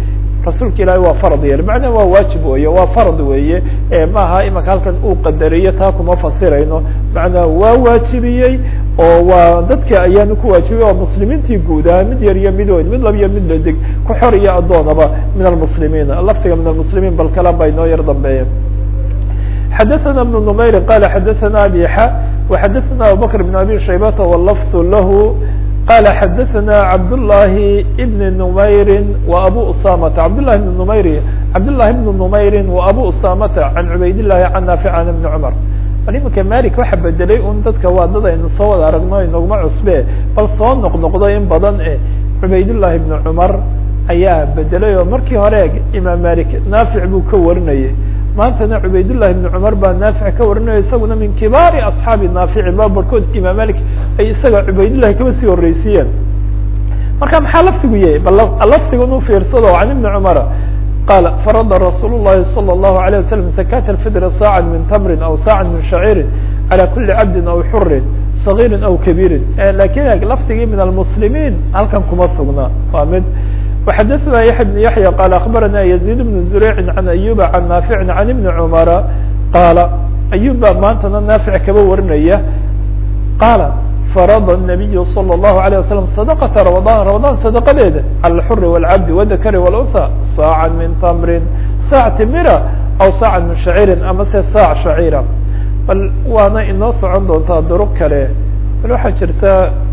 rasuulka ilaahay waa farad yeelay macnaa waa waajib weeye waa farad weeye maaha imaka halkan uu qadariyo taa kuma fasirayno macnaa waa waajibiyey oo waa dadka ayaanu ku waajibiyey oo muslimiintii guud ahaa mid yar iyo mid weyn mid lab iyo mid ladig ku xor iyo addoonaba min almuslimiin laftiga min almuslimiin bal kalan baa inoo yar dambeeya xadaثna بن نmayri qal xadaثna abi xa وxadaثna abubakr بن abi shaybata wlafظ lahu qala xadaثna cabdالlahi بn نmayri وabu usamata cabdالlahi بn نmayri cabdالlahi بn نmayri وabu usamata can cubayd الlahi can naafic an بn cmar bal imanka malik waxa bedelay un dadka waa dad aynu soo wada aragno inaguma cusbe bal soo noqnoqdo in badan e cubaydالlahi بn cmar ayaa bedelay oo markii hore imaam malik naafic buu ka warinayay maantana cubaydالlahi بn cmar baa naafic ka warinaya isaguna min kibaari asxaabi naafici ba barkood imaam malik ay isaga cubaydillahi kaba sii horeysiiyeen marka maxaa laftigu yahay bal laftigan u fiirsado can ibni cumara qaala farada rasuul الlahi salى الlahu عalيه wasalam zakat اlfidr saaca min tamrin aw saaca min shaciirin calى kuli cabdin aw xurin صagiiri aw kabiirin lakin laftigii min almuslimiin halkan kuma sugna waa mid وxadثna yaحya بن yaحyى qال aخbarana يزيد بن زurيع عan أyuba عan ناafiع عan iبni cmara qaala أyub baa maantana naafic kaba warinaya qaala farada النabiy slى الlahu عalيه waslم صadqةa رamaضan ramaضan sadqadeeda calى الxr والcabdi والdakri والأnثى saaca min tmrin saac timira aw saaca min shaciiri ama se saac shaciira bal waana inoo socon doontaa duruq kale bal waxaa jirta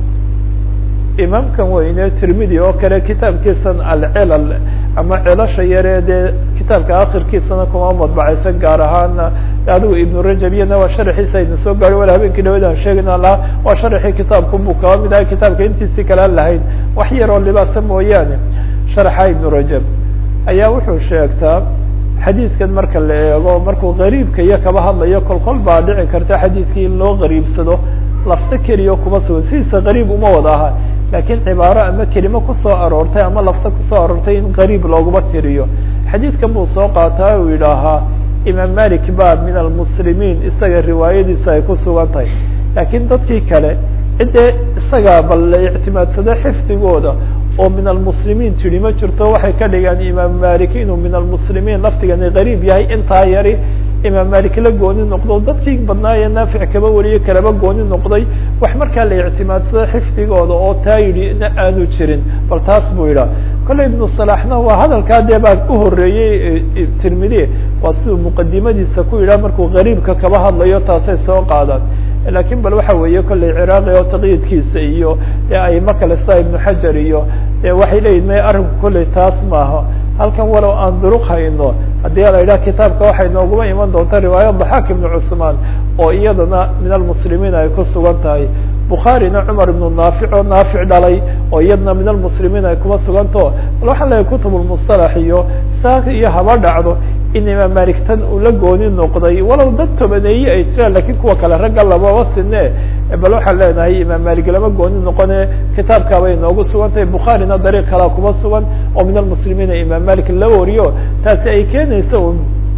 imaamkan weyne tirmidi oo kale kitaabkiisan alcilal ama celasha yaree dee kitaabka akhirkiisana kuma madbacaysan gaar ahaana adigu ibnu rajab iyana waa sharaxiisa ayna soo gaari wala habeenkii dhawad aan sheegayna laha waa sharaxii kitaabku buu kaba mid ahay kitaabka intiisii kale aan lahayn wax yar oo libaasa mooyaane sharaxa ibnu rajab ayaa wuxuu sheegtaa xadiidkan marka la eego markuu gariibka iyo kaba hadlayo kol kol baa dhici karta xadiidkii in loo gariibsado lafto keliya kuma sugan sidiisa gariib uma wada aha lakiin cibaaro ama kelimo kusoo aroortay ama lafta kusoo aroortay in qariib looguma tiriyo xadiidkan buu soo qaataa uu yidhaahaa imaam malik ba min almuslimiin isaga riwaayadiisa ay ku sugan tahay laakiin dadkii kale ciddee isagaa bal la ictimaadsada xifdigooda oo min almuslimiin tidhi ma jirto waxay ka dhigaan imaam malik inuu min almuslimiin laftigani qariib yahay intaa yari imaam malik la gooni noqdo dadkii badnaaye naafic kaba wariye kalaba gooni noqday wax markaa la ictimaadsada xifdigooda oo taa yidhi aanu jirin bal taas buu yidhaha kolley ibnu salaxna waa hadalkaa dee baa u horeeyey tirmidi waa siduu muqadimadiisa ku yidhaha markuu gariibka kaba hadlayo taasay soo qaadaan lakin bal waxa weeye kolley ciraaqi oo taqyiidkiisa iyo dee aimo kale sida ibnu xajar iyo waxay leeyihin may arrinku kolley taas maaha halkan walow aan duruq hayno haddii la yidhaha kitaabka waxay nooguma iman doonta riwaayad daxaak ibnu cuثmaan oo iyadana min almuslimiin ay ku sugan tahay bukhaarina cumar ibnu naafic oo naafic dhalay oo iyadana min almuslimiin ay kuma sugantaho bal waxaan leeyahay kutub lmusطalax iyo saak iyo haba dhacdo in imaam malik tan uu la gooni noqday walow dad tobaneeye ay jiraan lakin kuwa kale ragga lababa sine bal waxaan leenahay imaam malik lama gooni noqone kitaabkaabay noogu sugan tahay bukhaarina dariiq kalea kuma sugan oo min almuslimiina imaam malik la wariyo taasi ay keenayso un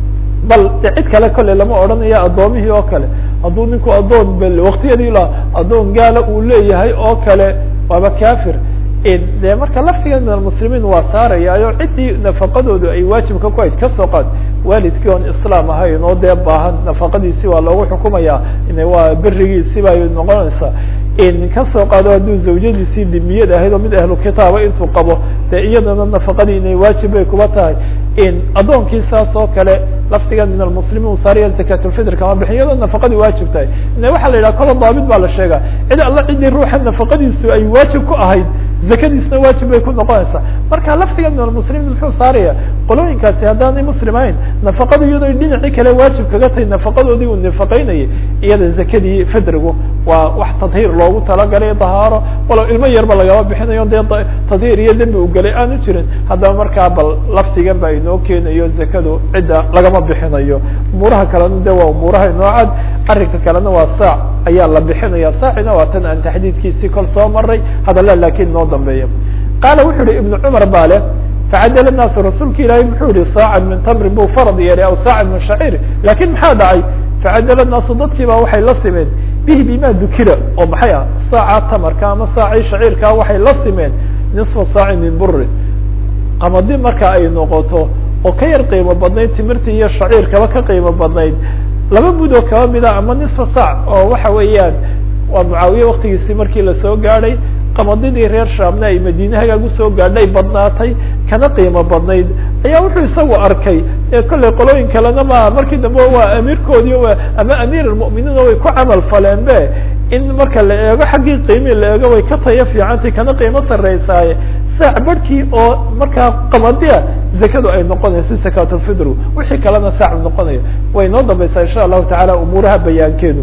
bal de cid kale kolley lama odhanayo addoomihii oo kale hadduu ninku addoon bel waktiyadii la addoon gaala uu leeyahay oo kale waaba kafir de marka laftigan min almuslimiin waa saarayaayo ciddii nafaqadoodu ay waajibka ku hayd kasoo qaad waalidkii oon islaam ahayn oo dee baahan nafaqadiisi waa loogu xukumaya waa berigiisi bay noqonaysaa kasoo qaado hadduu zawjadiisii dimiyad ahayd oo mid ahlu kitaaba intuu qabo dee iyadana nafaqadii inay waajib bay kuba tahay addoonkii saas oo kale laftigan min almuslimiin saariya zakatulfitr kama bixin iyadoo nafaqadii waajib tahay ine waxaa la yidhaha kola daabit baa la sheega cid alla ciddii ruuxa nafaqadiisu ay waajib ku ahayd zakadiisna waajib bay ku noqonaysaa marka laftiga min almuslimiin muxuu saaraya qolooyinkaasi haddaanay muslim ahayn nafaqada iyadoo dhinacii kale waajib kaga tahay nafaqadoodii uu nafaqeynayay iyada zakadii fidrigu waa wax tadhiir loogu talagalay dahaaro walow ilmo yarba lagama bixinayo dee tadhiir iyo dembi u galay aanu jirin haddaba markaa bal laftigan ba inoo keenayo zakadu cidda lagama bixinayo umuuraha kalena de waa umuuraha inoo cad arrinka kalena waa saac ayaa la bixinaya saacina waa tan aan taxdiidkiisii kol soo maray hadalla laakiin noo dambeeya qaala wuxuu yihi ibnu cumar baa leh facadala naasu rasuulka ilaahay muxuu yihi saacan min tamrin buu farad yeelay aw saacan min shaciir lakin maxaa dhacay facadala naasu dadkii baa waxay la simeen bihi bima dukira oo maxay ah saaca tamarka ama saacii shaciirkaa waxay la simeen nisfa saaci min burin qamadi marka ay noqoto oo ka yar qiimo badnayd timirtii iyo shaciirkaba ka qiimo badnayd laba mudoo kaba mida ama nisfa sac oo waxa weeyaan waa mucaawiye waktigiisii markii lasoo gaadhay qamadidii reer shaamna ay madiine hagaag usoo gaadhay badnaatay kana qiimo badnayd ayaa wuxuu isagu arkay kollay qolooyin kalena ma markii dambe waa amiirkoodii ama amiir almu'miniin way ku camal faleen be in marka la eego xaggii qiimii la eego way ka tayo fiicantay kana qiimo sarreysaaye saac barhkii oo markaa qamadia zakadu ay noqonayso sakatulfidru wixii kalena saac noqonayo way noo dambaysaa insha allahu tacaala umuuraha bayaankeedu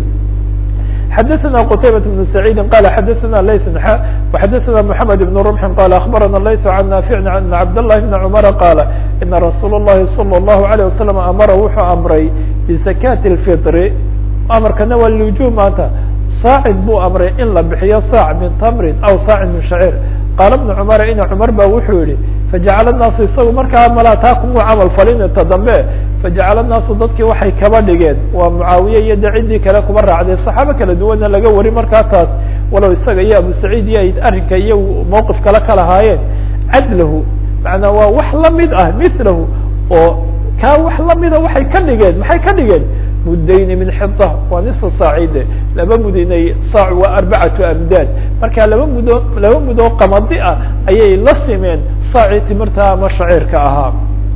xdثna qتaybة بن سعيid qال xdثna layث وxdثna محamed بن رمح qال أخبرna layث عن نافع أن عبد الله بن عمر qال إنa رsuuل اللhi صلى الله عليه وسلم أmra wuxuu أمray بزكاة الفطr amarkana waa lوجوب maanta saacid buu أمray in la bixiyo sاع min tmri aw sاع min شhacيr qاala بن cمر ina cمar ba wuxuu yihi faجacl الناasu isagu markaa malaa taa kumuu camal falin ta dambe fajacala الnaasu dadkii waxay kaba dhigeen waa mucaawiye iyo de ciddii kale kuba raacday صaxaabo kala duwanna laga wari markaa taas walow isaga iyo abu saciid iyo ay arrinka iyo mawqif kale ka lahaayeen cadlahu macnaa waa wax lamid ah milahu oo kaa wax lamida waxay ka dhigeen maxay ka dhigeen mudayni min xita waa nisfa saacide laba mudinay saac waa arbacatu amdaad marka laba mudo laba mudoo qamadi ah ayay la simeen saacii timirta ama shaciirka ahaa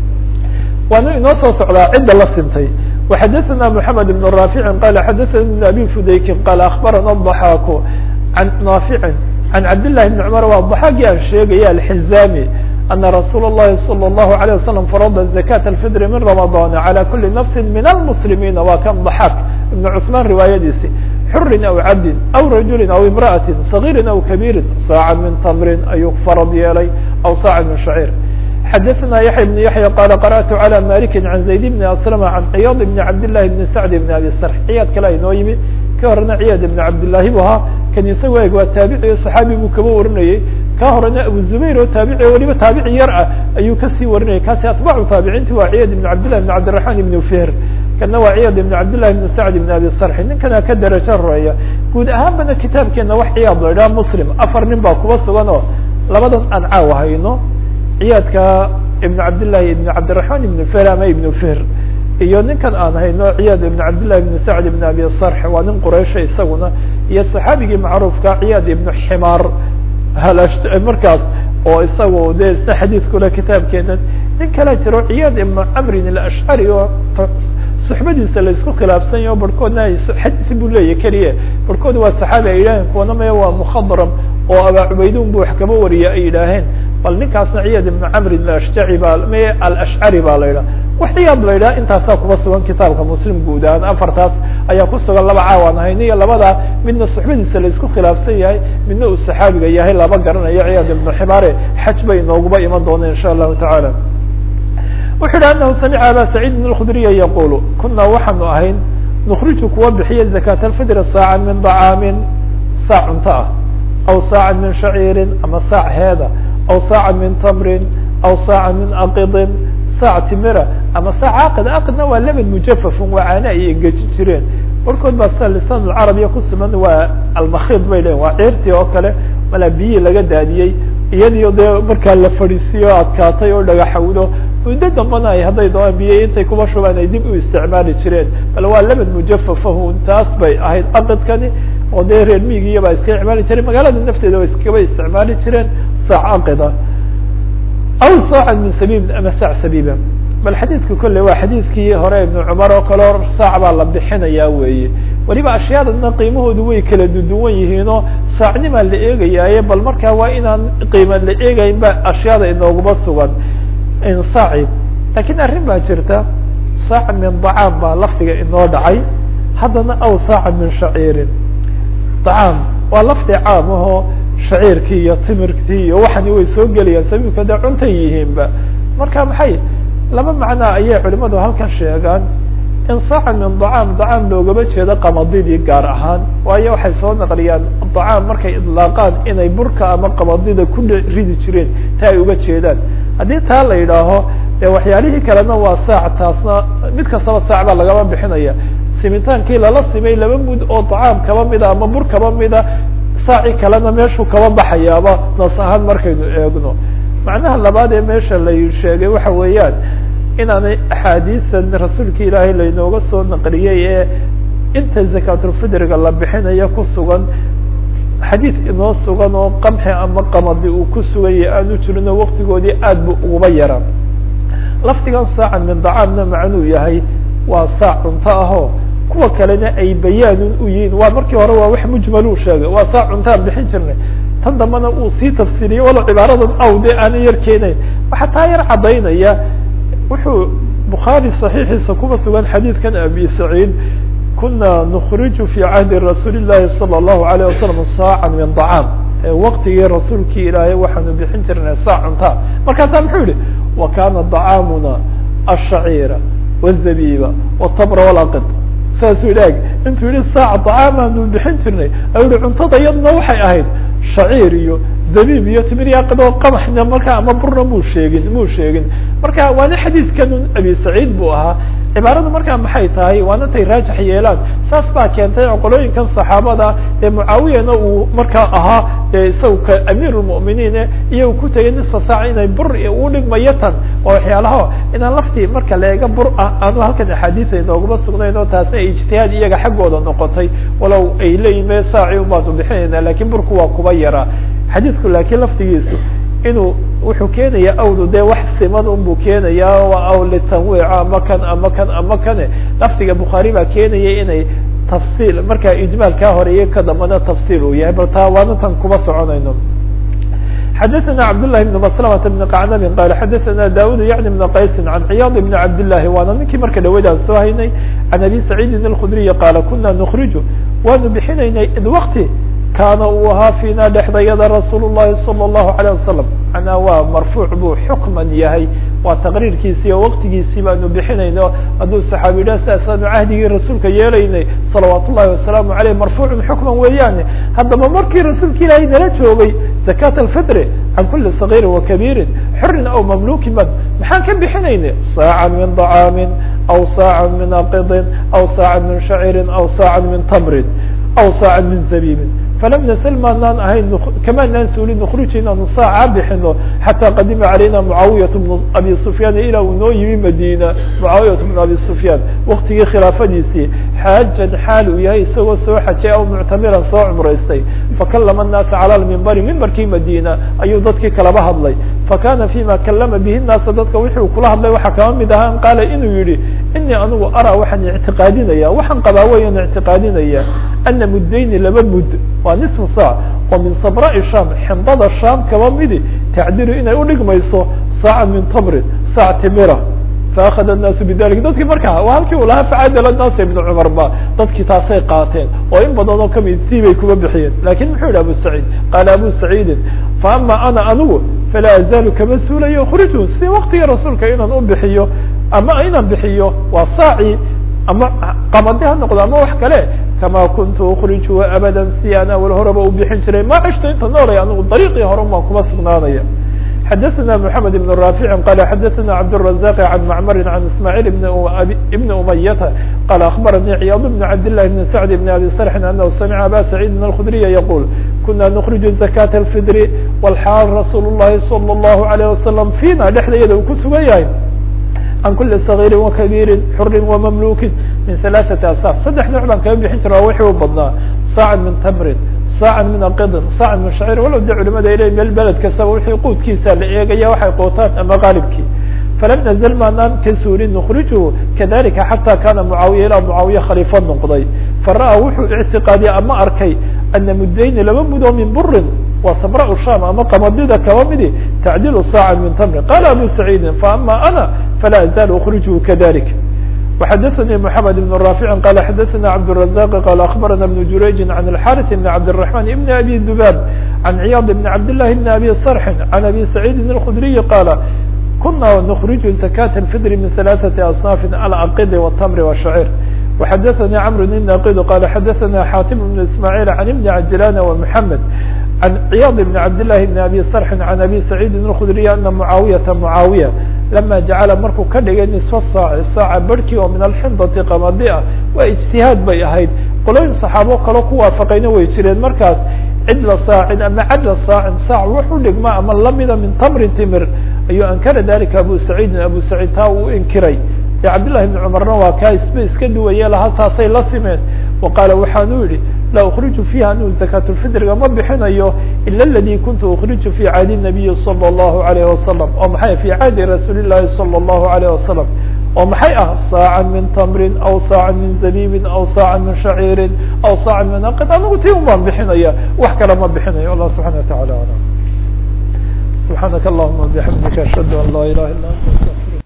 waana inoo soo socdaa cidda la sintay وxadثna محamed بن رافع qال xadثna بن abي fudaykin qال أخbarana الضحاk عan ناafiع عan cabd للhi بن cمر waa ضحاagii aan sheegaya الحزاmي أنa رasuul الlahi صلى الله عليه وسلم فرض زكاة الفطر min رمضان عlى kuli نفس min المسلمين waa kan ضحاk iبن cثman riwaayadiisi xuri aw cabdi aw rajuli aw امرأة صغيri aw كبيri sاacا min tmri ayuu farad yeelay aw sاacا min شhacيr xdثna yaحya بن yaحyى qال قرأت عlى mالك عن زayd بن أسلم عن ciyاض بن cabd للhi بن سعد بن abي srح ciyaad kale inoo yimi ka horena ciyaad بن cabdاللahi bu ahaa kan isago eg waa taabici صaxaabi buu kaba warinayey ka horena abu زubayr oo taabici weliba taabici yar ah ayuu kasii warinayay kaasi atباcu taabiciinti waa ciyaad بن cabdاللahi بن cabdiلرحman بن فhr kana waa ciyaad بن cabdاللahi بن سعد بن abي srح ninkana ka darajo horeeya guud ahaanbana kitaabkeena wax ciyaad la idhaha mslim afar nin baa kuba sugan oo labadan aan caaw hayno ciyaadka ibn cabdالlahi ibn cabdiلرaحman ibn fr ama ibn fhr iyo ninkan aan hayno ciyaad ibn cabdالlahi ibn sacd ibn abi sarx waa nin quraysha isaguna iyo صaxaabigii macruufka ciyaad ibn ximaar markaas oo isagu de isna xadiidkule kitaabkeena nin kala jiro ciyaad ibn camrin alashcari oo suxbadiisa laisku khilaafsan yaho barhkoodna xadiisi buu leeyahy keliya barhkood waa saxaabi ay yidhaheen kuwana maya waa mukhadram oo abaa cubaydun bu wax kaba wariya ay yidhaaheen bal ninkaasna ciyaad ibn camrin ashjaci baa m alashcari baa la yidhaha wax ciyaad la yidhaha intaasaa kuba sugan kitaabka muslim guud ahaan afartaas ayaa ku sugan laba caawaan ahayn iyo labadaa midna suxbadiisa laisku khilaafsan yahay midna uu saxaabiga yahay laba garanayo ciyaad ibnu ximaare xaj bay inooguba iman doona insha allahu tacaala wuxu yidhi anahu samica aba saciid bn اkudriya yaqulu kunaa waxaanu ahayn nukriju kuwa bixiya zakat alfidr saacan min dacaamin saac cunto ah aw saacan min shaciirin ama saac heeda aw saaca min tamrin aw saaca min aqidin saac timira ama saac aqid aqidna waa lebed mujafafun waa caane ay engeji jireen barkood baa sida lisaan alcarabiya ku suman waa almakhiid bay leeyiin waa ciirtii oo kale malaa biyihii laga daadiyey iyadiyo dee markaa la fadhiisiyo adkaatay oo dhagaxawdo muddo dambana ay hadday doonaan biyo intay kuba shubaan ay dib u isticmaali jireen bal waa lebed mujafafahun taas bay ahayd aqidkani oo dee reer miigiya baa iska isticmaali jireen magaalada nafteeda way iskaba isticmaali jireen saac aqida aw saacan min sabiibin ama saac sabiiba bal xadiidka kolley waa xadiidkii hore ibnu cumar oo kale o saac baa la bixinayaa weeye weliba ashyaadana qiimahoodu way kala duduwan yihiinoo saacnimaa la eegayaaye bal markaa waa inaan qiima la eegayn ba ashyaada inooguma sugan insaaci lakiin arrin baa jirta saaca min dacaam baa lafdiga inoo dhacay haddana aw saaca min shaciirin dacaam waa lafdi caam ahoo shaciirkii iyo timirktii iyo waxani way soo gelayaan sabiibka dee cuntay yihiinba marka maxay laba macnaa ayay culimadu halkan sheegaan in saaca min dacaam dacaam loogama jeedo qamadidii gaar ahaan waayo waxay soo naqliyaan dacaam markay idlaaqaan inay burka ama qamadida ku ridi jireen ta ay uga jeedaan haddii taa la yidhaaho dee waxyaalihii kalena waa saac taasna mid kastaba saac baa lagama bixinaya simitaankii lala simay laba mud oo dacaam kaba mida ama bur kaba mida saaci kalena meeshuu kaba baxayaaba nas ahaan markaynu eegno macnaha labaad ee meesha la sheegay waxa weeyaan inaanay axaadiisan rasuulka ilaahay laynooga soo naqliyey ee inta zakaatulfidriga la bixinayo ku sugan xadiid inoo sugan oo qamxi ama qamadi uu ku sugan yahay aanu jirin oo waktigoodii aad bu uguba yaraa lafdigan saacan min dacaamna macnuu yahay waa saac cunto ahoo kuwa kalena ay bayaanun u yihiin waa markii hore waa wax mujmaluu sheegay waa saac cuntaan bixin jirnay tan dambana uu sii tafsiiriyey walo cibaaradan awde aana yar keenayn waxaa taa yar caddaynaya wuxuu bukhaari صaxiixiisa kuba sugan xadiidkan abi saciid kuna nukriju fi cahdi rasuuli الlahi salى الlahu عalيه wasalam saaca min طacaam waqtigii rasuulkii ilaahay waxaanu bixin jirnay saac cuntaa markaasaa muxuu yihi wa kana طacaamuna الshaciira والzabiba والtabra والaqid saasuu idhaag intuu yihi saac طacaamaanu bixin jirnay ayuu yihi cuntada yadna waxay ahayd shaciir iyo zabiib iyo timir iyo aqid oo qamaxna markaa ama burna muu sheegin muu sheegin marka waana xadiidkan abi saciid buu ahaa cibaaradu markaa maxay tahay waana tay raajix yeelaan saas baa keentay qolooyinkan saxaabada ee mucaawiyana uu markaa ahaa isaga ka amiir lmu'miniine iyo ku tegay nisfa saac inay bur u dhigmayo tan oo waxyaalaha inaan laftii marka leega bur ah aanu halkan axaadiisa inooguma sugnayn oo taasna ay ijtihaad iyaga xaggooda noqotay walow ay leeyihin me saaci ubaanu bixinayna lakin burku waa kuba yaraa xadiidku laakiin laftigiisu inuu wuxuu keenaya awdu dee wax siman un buu keenaya aw litanwiic ama kan ama kan ama kane lafdiga bukhaari baa keenaya inay tafsiil markaa ijmaal kaa horeeye ka dambana tafsiil uu yahay bal taa waana tan kuma soconayno xadaثna cabdالlahi بn mslmة بn qacnabin qal xadaثna daud yaعni بn qaysi can ciyaad بn cabdالlahi waana ninkii marka dhaweydaan soo haynay can abi saciidin الkudriyi qaala kuna nukriju waanu bixinaynay id wkti kaana uu ahaa fiina dhexdayada rasuul الlahi salى الlahu عalيه wasalam manaa waa marfuuc buu xukman yahay waa taqriirkiisii oo waqtigiisii baanu bixinayno hadduu saxaabi yidhah sidaasaanu cahdigii rasuulka yeelaynay salawaat ullahi wasalaamu aleyh marfuucun xukman weeyaane haddaba markii rasuulka ilaahay nala joogay zakat alfitri can kuli صagiirin wakabiirin xurin aw mamlukin ban maxaan ka bixinaynay saacan min طacaamin aw saacan min aqidin aw saacan min shacirin aw saacan min tamrin aw saacan min zabiibin falam nasl maanaan ahayn kamaanaan suulin nukriji inaanu saaca bixino xataa qadima calayna mucaawiyat bnu abi sufyaan ilaa uu noo yimi madina mucaawiyat bnu abi sufyaan waktigii khilaafadiisii xaajan xaal uu yahay isagoo soo xajay aw muctamiran soo cumraystay fakalama الnaasa calى lmimbari mimbarkii madina ayuu dadkii kalaba hadlay fakana fima kalama bihi naasa dadka wixii kula hadlay waxaa kaba mid ahaa an qaala inuu yihi inii anigu araa waxaan ictiqaadinaya waxaan qabaa weyan ictiqaadinaya ana muddayni laba mud waa nisfu saac oo min sabraai sham xindada sham kaba midi tacdilu inay udhigmayso saacan min tamrin saac timira faakada الnaasu bidalik dadkii markaa waa halkii uu lahaa facadala naasa ibn cumar ba dadkii taasay qaateen oo in badan oo kamid tii bay kuba bixiyeen lakin muxuu yihi abu saciid qaala abu saciidin faama ana anigu falaa azaalu kama suulayo khrijun sidii waktigii rasuulka inaan u bixiyo ama inaan bixiyo waa saaci ama qamadi ha noqdo ama wax kale kama kuntu ukhriju abada si aan awal horeba u bixin jiray ma cishto inta noolay anigu dariiqii hore baan kuma sugnaanaya xadaثna mحamed بن rاfiع qala xadaثna cabdالرaزاq عan macmr عan ismاعيل بn umayata qala aخbaranii ciyاad بn cabdاللahi بn sعد بn abi srxin anahu samca aba سacيidi الkخdriya yaqul kuna nukriju زakaة الfidr wlxaal rasuul الlahi salى الlahu عalيه wasalam fina dhexdayada uu ku sugan yahay can kuli صغيiri وkaبيiri xuri وmamlukin min ثaلaثaةi asاf saddex nooc baan kaga bixin jira waa wixii u badnaa saaca min tamrin saaca min aqidin saaca min shacir walow de culimada ay leeyiin meel beled kastaba wixii quudkiisa la eegaya waxay quutaan ama qaalibkii falam nazl maanaan ka suulin nukhrijuhu kadalika xataa kana mucaawiya ilaa mucaawiya khaliifo noqday fara-a wuxuu ictiqaadiyay ama arkay ana muddayni laba mudo min burin waa sabra sham ama qamadida kaba midi tacdilu saaca min tamrin qala abu saciidin faama ana falaa azaal ukrijuhu kadalik وxadثnي محamed بن رافع qال xadثna cبدالرزاq qال أخبرna بن جurayج عن الحارث بن عبدالرحمن بن أbي ذباب عن عyاض بن عبداللh بن أbي صرح عن أbي سعيد الخdري qال kuna نkرج زكاة الفطر من ثaلاثة أصناف العقd والتمر والشhعير وxadثnي cمر بن ناqd qال xadثna xاtم بن إسماعيل عن بن عجلان ومحمد عن عyاض بن عبداللh بن أbي صرح عن أbي سعيد الخdري أنa معاaوية معاaوية lama jacala markuu ka dhigay nisfa saaci saaca barhkii oo min alxindati qamadi ah waa ijtihaad bay ahayd qolooyin saxaabo kaloo ku waafaqayna way jireen markaas cidla saacin ama cadla saacin saac wuxu dhigma ama lamida min tamrin timir ayuu ankara dalika abu saciidin abu saciid taa uu inkiray de cabdillahi bni cumarna waa kaa isba iska duwaye laha taasay la simeen wa qaala waxaanu yihi la ukriju fiiha anu zakaatulfitriga ma bixinayo ila aladi kuntu ukriju fi caadi nabiyi sala allahu alayhi wasalam oo maxay fi caadi rasuuli llahi sala allahu alayh wasalam oo maxay ah saacan min tamrin aw saacan min zabiibin aw saacan min shaciirin aw saacan min aqid anigu ti un baan bixinaya wax kale ma bixinayo allah subxana wa tacala alam subxaanaka allahuma bixamdika ashhadu an laa ilaha illa anta